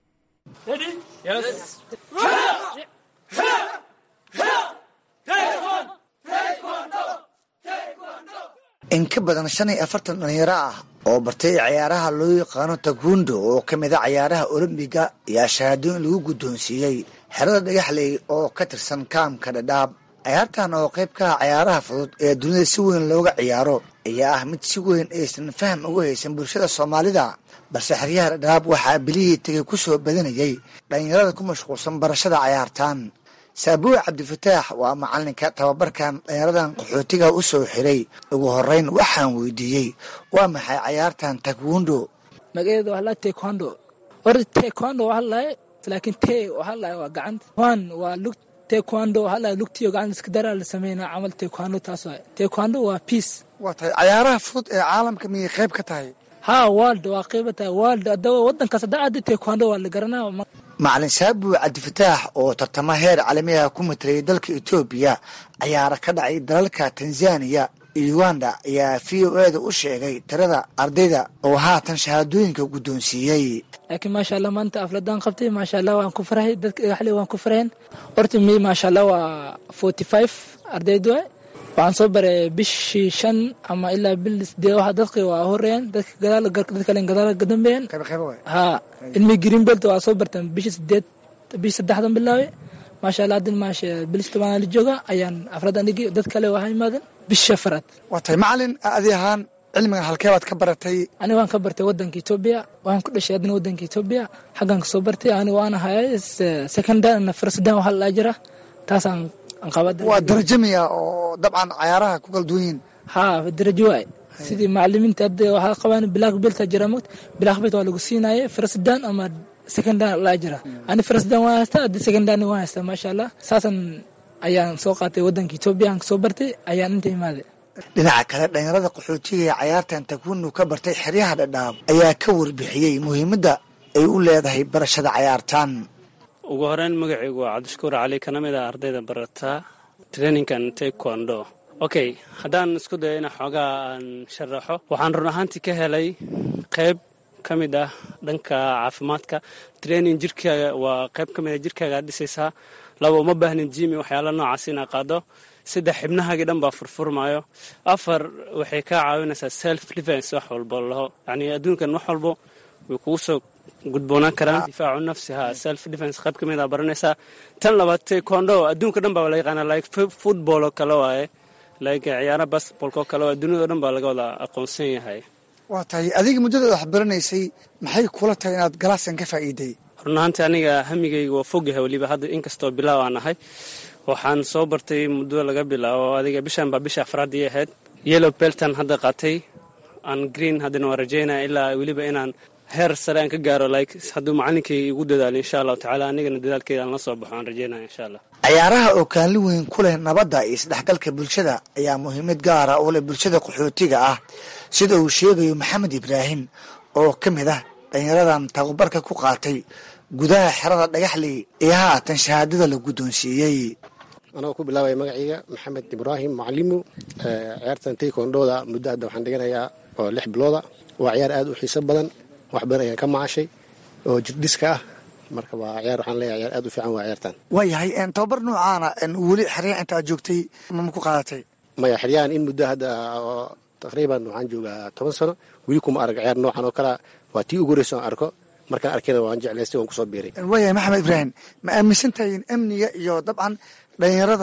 in ka badan shan iyo afartan dhalinyaro ah oo bartay ciyaaraha loo yaqaano tagundo oo ka mid a ciyaaraha olombiga ayaa shahaadooyin lagu guddoonsiiyey xerada dhagaxley oo ka tirsan kaamka dhadhaab ciyaartan oo qayb ka ah ciyaaraha fudud ee dunida si weyn looga ciyaaro ayaa ah mid si weyn aysan faham uga haysan bulshada soomaalida balse xeryaha dhadhaab waxaa bilihii tegay ku soo badanayay dhalinyarada ku mashquulsan barashada ciyaartan saabuuc cabdifataax waa macalinka tababarkan dhalinyaradan qaxootiga u soo xiray ugu horeyn waxaan weydiiyey waa maxay cayaartan takwundo magaceeda waxaa lahay taekwondo horta taekwondo waxaa lahay laakiin te waxaa lahay waa gacanta wan waa lug taekwondo waxaa lahay lugtiyo gacanta iska daraa la sameynaa camal taekwondo taas waay taekwondo waa peace waa tahay cayaaraha fudud ee caalamka miyay qayb ka tahay ha world waa qayba tahay world hadaba wadankaas haddaa aada taekwondo waa la garanaa macalin saabuuc cabdifataax oo tartamo heer caalamiha ku matalayay dalka etoobiya cayaara ka dhacay dalalka tanzaniya iyo uganda ayaa v o eda u sheegay tirada ardayda oo haatan shahaadooyinka guddoonsiiyey laakiin maasha allah maanta afladaan qabtay maasha allah waan ku farhay dadka dhagaxle waan ku farheen horta mi maasha allah waa forty five ardayd waay waxaan soo baray bishii shan ama ilaa bil sideed waxa dadki waa horeeyeen dadka gadaal dad kale gadaal ka dambeeyeen ha ilmi greenbelt waa soo barteen bishii sideed bishii saddexdan bilaabay maasha allah hadin maasha bilis tobanaa la jooga ayaan afradan dhigi dad kale waxaa imaadeen bishii shafaraad waa tahay macalin adi ahaan cilmigan halkee baad ka baratay aniga waan ka bartay wadanka etoobiya waan ku dhashay adina wadanka etoobiya xaggan ka soo bartay aniga waan ahay secondary na firstdan waxaa la jira taasaan waa darajo miya oo dabcan cayaaraha ku kala duwan yihiin ha darajo waay sidii macalimiinta hadda waxaa qabaan black belt jira mogt black belt waa lagu siinaye firstdan ama seconddan laa jira ani firstdan waan haystaa haddi seconddan waan haystaa maasha allah saasan ayaan soo qaatay wadanka etoobiya aan kasoo bartay ayaan inta imaaday dhinaca kale dhalinyarada qaxootiga ee cayaartan takwinu ka bartay xeryaha dhadhaab ayaa ka warbixiyey muhiimadda ay u leedahay barashada cayaartan ugu horeyn magacaygu waa cabdishakuur cali kana mid ah ardayda barataa traininkan taekwondo okay haddaan isku dayo ina xoogaa aan sharaxo waxaan run ahaantii ka helay qayb ka mid ah dhanka caafimaadka training jirkaaga waa qayb ka mid ah jirkaaga aad dhisaysaa laba uma baahnin jimi waxyaala noocaas inaa qaado saddex xibnahaagii dhan baa furfurmaayo afar waxay kaa caawinaysaa self defense wax walbo laho yacni adduunkan wax walbo way kugu soo gudboonaan karaan difaacu nafsi ha self defense qayb ka mid a baranaysaa tan labaad taekwondo adduunka dhan baa la yaqaanaa like football oo kale waaye like ciyaara basketballka oo kale waa duniyado dhan baa laga wada aqoonsan yahay waa tahay adiga muddada wax baranaysay maxay kula tahay inaad galaaskan ka faa'iiday run ahaantii aniga hamigayga waa fogyahay weliba hadda inkastoo bilaaw aan ahay waxaan soo bartay muddo laga bilaabo adiga bishan baa bisha afraadii ahayd yellow beltan hadda qaatay aan green haddana waan rajaynaya ilaa weliba inaan heer sare aan ka gaaro like hadduu macalinkay igu dadaalo insha allahu tacaala anigana dadaalkeeda aan la soo baxo aan rajaynaya insha allah cayaaraha oo kaalin weyn ku leh nabadda iyo isdhexgalka bulshada ayaa muhiimad gaara u leh bulshada qaxootiga ah sida uu sheegayo maxamed ibraahim oo ka mid ah dhalinyaradan tababarka ku qaatay gudaha xerada dhagaxley ee haatan shahaadada la guddoonsiiyey anagoo ku bilaabaya magacayga maxamed ibraahim macalimu ciyaartan taekondooda muddo hadda waxaan dhiganayaa oo lix bilooda waa ciyaar aad u xiiso badan wax badan ayaan ka macashay oo jirdhiska ah marka waa ciyaar waxaan leeyahay ciyaar aad u fiican waa ciyaartan waayahay tababar noocaana weli xeryaha inta aad joogtay mama ku qaadatay maya xeryahan in muddo hadda taqriiban waxaan joogaa toban sano weli kuma arag ciyaar noocan oo kalea waa tii ugu horeysa aan arko markaan arkayna waan jeclaystay waan kusoo biiray waayahay maxamed ibraahim ma aaminsan tahay in amniga iyo dabcan dhalinyarada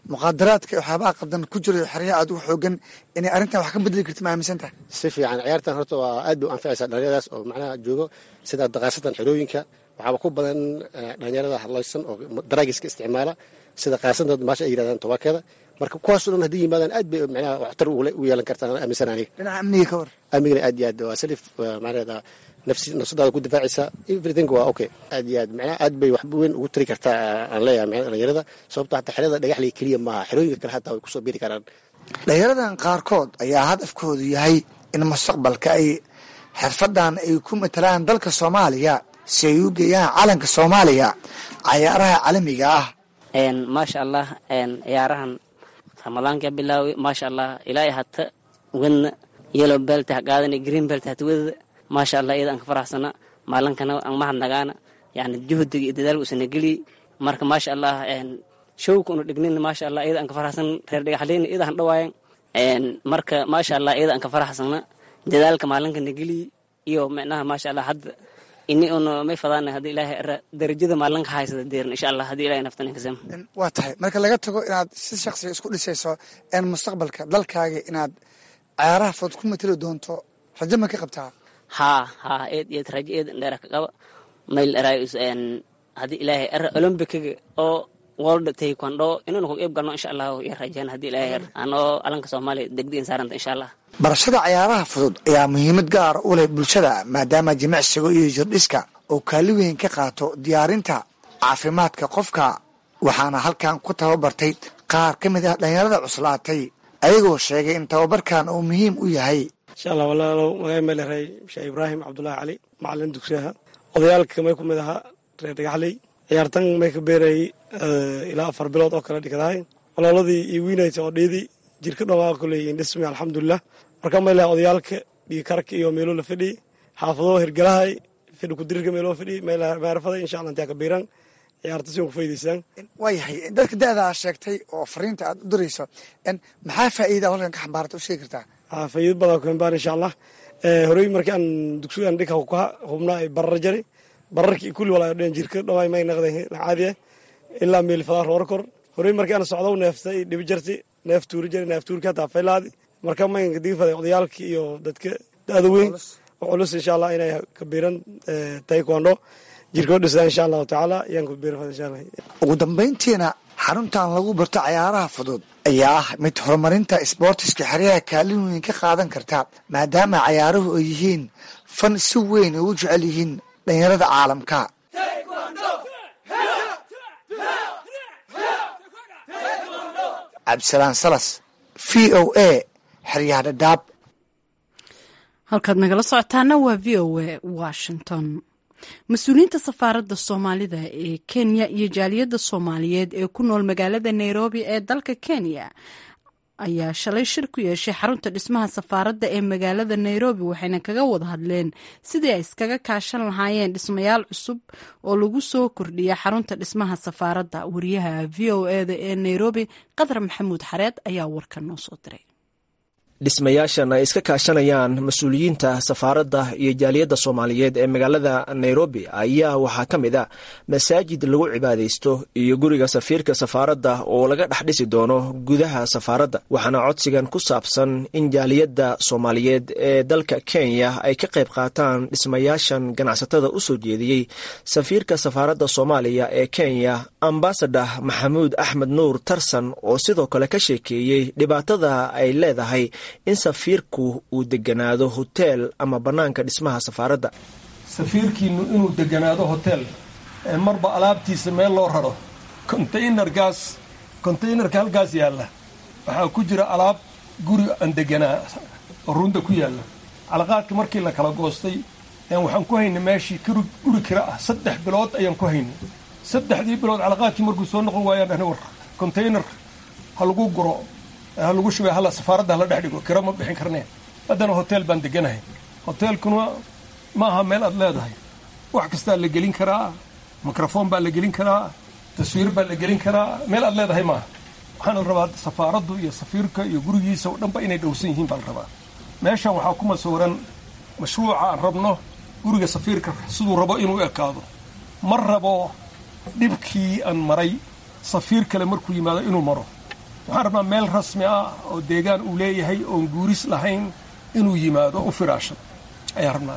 muqaadaraadka waxyaabaha qadan ku jiro xeryaha aad ugu xoogan inay arrintan wax ka bedeli karti ma aaminsan tahay si fiican ciyaartan horta waa aad bay u anficaysaa dhalinyaradaas oo macnaha joogo sida daqaasatan xerooyinka waxaaba ku badan dhalinyarada hadlaysan oo daraagiska isticmaala sida qaasanta maasha ay yirahdaan tobakeeda marka kuwaasoo dhan haddii yimaadaan aad bay macnaha waxtar u yeelan kartaan aaminsan aniga dhinaca amniga ka war amnigana aad iyo aad waa salif macnaheeda nafsi nafsadaada ku difaacaysa everything waa okay aad iyo aad macnaha aad bay wax weyn ugu tari kartaa aan leeyahay macnaha dhalinyarada sababto hataa xerada dhagaxley keliya maaha xerooyinka kale hataa way kusoo biri karaan dhalinyaradan qaarkood ayaa hadafkoodu yahay in mustaqbalka ay xirfadan ay ku matalaan dalka soomaaliya si ay u geeyaan calanka soomaaliya cayaaraha caalamiga ah maasha allah ciyaarahan ramadaanka bilaawi maasha allah ilaa hata wadna yellow belt ha qaadana green belt hata wadada maasha allah iyada aan ka faraxsana maalinkana aan mahadnagaana yani juhdiga iyo dadaalka usana geliyey marka maasha allah showka una dhignin maasha allah iyada aan ka faraxsan reer dhagaxleyna iyada han dhawaayan marka maasha allah iyada aan ka faraxsana dadaalka maalinkana geliyey iyo micnaha maasha allah hadda ini una may fadaan hadii ilaahay darajada maalinka haysada deerin insha allah hadii ilahay naftan kasam waa tahay marka laga tago inaad si shaksiga isku dhisayso een mustaqbalka dalkaaga inaad cayaaraha fudud ku matali doonto rajo ma ka qabtaa haa haa eed eed rajo eed dheera ka qaba mayl eraayus hadii ilaahay era olombikiga oo world taekwondo inuu ku qeyb galno insha allah iyo rajaan hadii ilaahay anoo alanka soomaaliya degdegin saaranta insha allah barashada cayaaraha fudud ayaa muhiimad gaar u leh bulshada maadaama jimicsiga iyo jirdhiska oo kaali weyn ka qaato diyaarinta caafimaadka qofka waxaana halkan ku tababartay qaar ka mid ah dhalinyarada cuslaatay ayagoo sheegay in tababarkan uu muhiim u yahay insha allah walaalow magaca meeleray sheekh ibraahim cabdulaahi cali macalin dugsiyaha odayaalka may ku mid ahaa reer dhagaxley ciyaartan may ka beerayay ilaa afar bilood oo kale dhigdahay walaaladii iyo wiinaysa oo dhiidii jirka dhomaa kuleeyihiin dhismi alxamdulilah marka may leha odayaalka dhiig karka iyo meelo la fadhiyey xaafado hirgalahay fidhi kudirirka meeloo fadhiyey meerafada insha allah intaa ka biiran ciyaarta si ku faa'idaystaan waayahay dadka da-da aa sheegtay oo fariinta aad u dirayso maxaa faa'iida halkan ka xambaarata u sheegi kartaa faa'iido badan ku xambaar insha allah horey markii aan dugsigan dhika ka hubnaa ay barar jari bararkii kulli walaa dhan jirka dhawaay may naqday caadi ah ilaa meel fadaa roor kor horey markii aan socdo neeftay dhibi jarti neef tuuri jari neef tuurka hataa faylaadi marka maynka digifaday odayaalkii iyo dadka da-da weyn oo culus insha allah inay ka biiran taekwondo jirkoo dhisaan insha allahu tacaala ayaan ku biiran insha allah ugu dambayntiina xaruntan lagu barto cayaaraha fudud ayaa ah mid horumarinta isboortiska xeryaha kaalin weyn ka qaadan karta maadaama cayaaruhu ay yihiin fan si weyn ay u jecel yihiin dhalinyarada caalamka cabdisalaan salas v o a xeryaha dhadhaab halkaad nagala socotaana waa v o a washington mas-uuliyiinta safaaradda soomaalida ee kenya iyo jaaliyadda soomaaliyeed ee ku nool magaalada nairobi ee dalka kenya ayaa shalay shir ku yeeshay xarunta dhismaha safaaradda ee magaalada nairobi waxayna kaga wada hadleen sidii ay iskaga kaashan lahaayeen dhismayaal cusub oo lagu soo kordhiya xarunta dhismaha safaaradda wariyaha v o eda ee nairobi qadar maxamuud xareed ayaa warkan noo soo diray dhismayaashan ay iska kaashanayaan mas-uuliyiinta safaaradda iyo jaaliyadda soomaaliyeed ee magaalada nairobi ayaa waxaa ka mid a masaajid lagu cibaadaysto iyo guriga safiirka safaaradda oo laga dhex dhisi doono gudaha safaaradda waxaana codsigan ku saabsan in jaaliyadda soomaaliyeed ee dalka kenya ay ka qayb qaataan dhismayaashan ganacsatada u soo jeediyey safiirka safaaradda soomaaliya ee kenya ambasador maxamuud axmed nuur tarsan oo sidoo kale ka sheekeeyey dhibaatada ay leedahay in safiirku uu deganaado hoteel ama bannaanka dhismaha safaaradda safiirkiinu inuu deganaado hotel ee marba alaabtiisa meel loo raro containergaas containerka halkaas yaalla waxaa ku jira alaab guri aan deganaa oo runda ku yaalla calaqaadka markii la kala goostay waxaan ku haynay meeshii guri kira ah saddex bilood ayaan ku haynay saddexdii bilood calaqaadkii markuu soo noqon waayaan dhahna war container ha lagu guro ha lagu shubay hala safaaradda hala dhex dhigo kira ma bixin karneen haddana hotel baan deganahay hoteelkuna ma aha meel aad leedahay wax kastaa la gelin karaa microfoon baa la gelin karaa taswiir baa la gelin karaa meel aad leedahay maaha waxaana la rabaa safaaraddu iyo safiirka iyo gurigiisa oo dhanba inay dhowsan yihiin baa la rabaa meeshan waxaa ku masawran mashruuca aan rabno guriga safiirka siduu rabo inuu ekaado ma rabo dhibkii aan maray safiir kale markuu yimaado inuu maro waxaan rabnaa meel rasmi ah oo deegaan uu leeyahay oon guuris lahayn inuu yimaado u firaashado ayaan rabnaa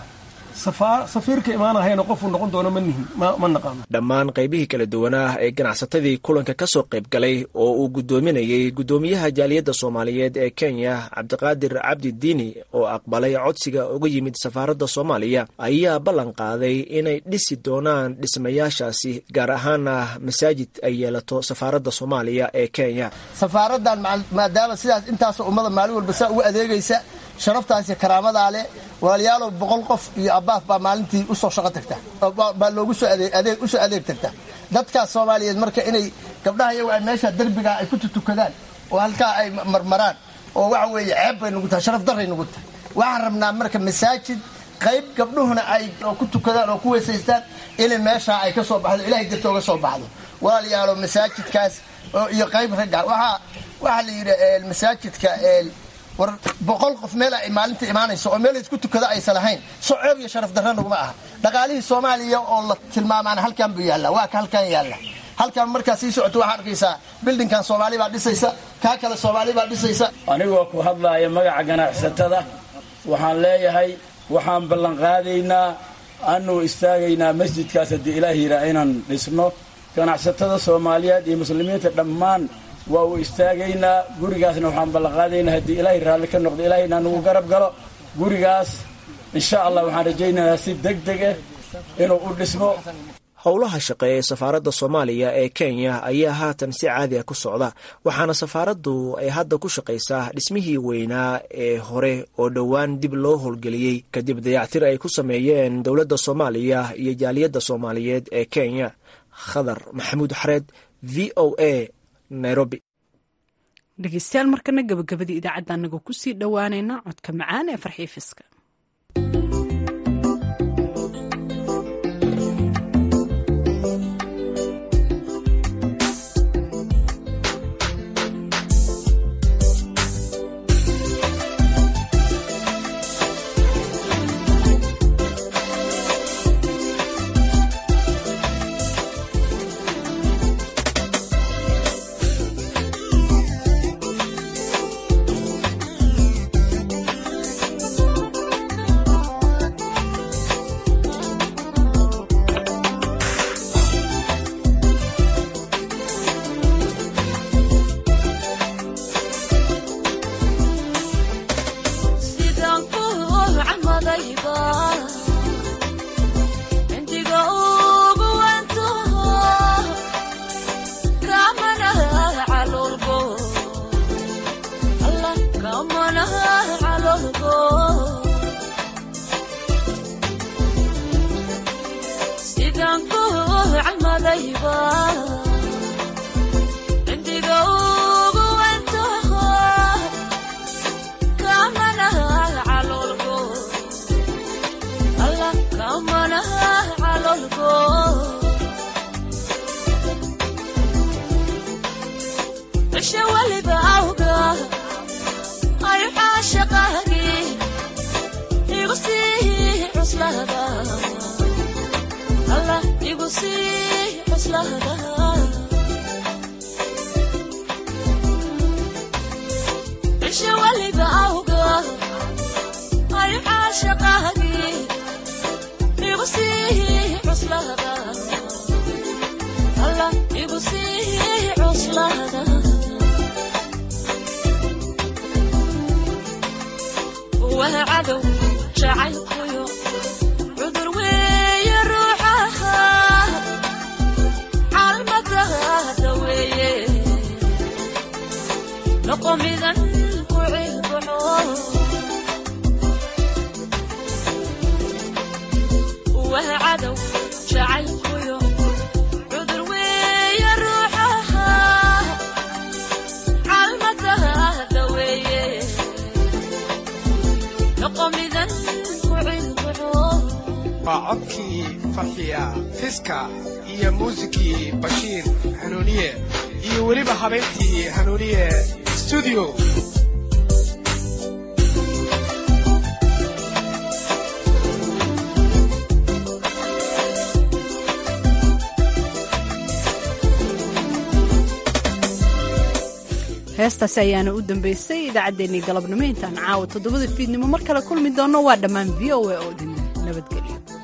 safiirka imaanahayna qofuu noqon doono ma nihin ma naqaano dhammaan qaybihii kala duwanaa ee ganacsatadii kulanka ka soo qayb galay oo uu guddoominayey guddoomiyaha jaaliyadda soomaaliyeed ee kenya cabdiqaadir cabdi diini oo aqbalay codsiga uga yimid safaaradda soomaaliya ayaa ballan qaaday inay dhisi doonaan dhismayaashaasi gaar ahaana masaajid ay yeelato safaaradda soomaaliya ee kenya safaaraddan maadaama sidaas intaasoo ummada maalin walba saa ugu adeegaysa sharaftaas iyo karaamadaa leh walaalayaalow boqol qof iyo abbaaf baa maalintii usoo shaqo tagta baa loogu soo adeeg usoo adeeg tagta dadkaas soomaaliyeed marka inay gabdhaha iyagu ay meesha derbigaa ay ku tutukadaan oo halkaa ay marmaraan oo waxa weeye ceeb bay nugu tahay sharaf darray nugu tahay waxaan rabnaa marka masaajid qayb gabdhuhuna ay ku tukadaan oo ku weysaystaan inay meeshaa ay ka soo baxdo ilahay darta uga soo baxdo walaalayaalow masaajidkaas iyo qayb ragga waxaa waxaa la yidhi masaajidka war boqol qof meel ay maalinta imaanayso oo meel isku tukada aysan lahayn soceeb iyo sharaf darra naguma aha dhaqaalihii soomaaliya oo la tilmaamaan halkan buu yaalla waa ka halkan yaalla halkan markaa sii socoto waxaa arkaysaa bildinkan soomaali baa dhisaysa kaa kale soomaali baa dhisaysa anigoo ku hadlaaya magaca ganacsatada waxaan leeyahay waxaan ballanqaadaynaa anuu istaagaynaa masjidkaas haddii ilaah yidhaa inaan dhisno ganacsatada soomaaliyeed iyo muslimiinta dhammaan waa uu istaagaynaa gurigaasna waxaan ballanqaadaynaa haddii ilaahay raalli ka noqdo ilaahayna nagu garab galo gurigaas insha allah waxaan rajaynayaa si deg deg ah inuu u dhismo howlaha shaqe ee safaaradda soomaaliya ee kenya ayaa haatan si caadi ah ku socda waxaana safaaraddu ay hadda ku shaqaysaa dhismihii weynaa ee hore oo dhowaan dib loo howlgeliyey kadib dayactir ay ku sameeyeen dowladda soomaaliya iyo jaaliyadda soomaaliyeed ee kenya khadar maxamuud xareed v o a nairobi dhegeystayaal markana gabagabadii idaacadda anagoo kusii dhowaanayna codka macaan ee farxiifiska waa codkii farxiya fiska iyo muusikii bashiir hanuuniye iyo weliba habeyntii hanuuniye studio heestaasi ayaana u dambeysay idaacaddeenii galabnimo intaan caawa toddobada fiidnimo mar kale kulmi doonno waa dhammaan v o a oo idin nabadgelyo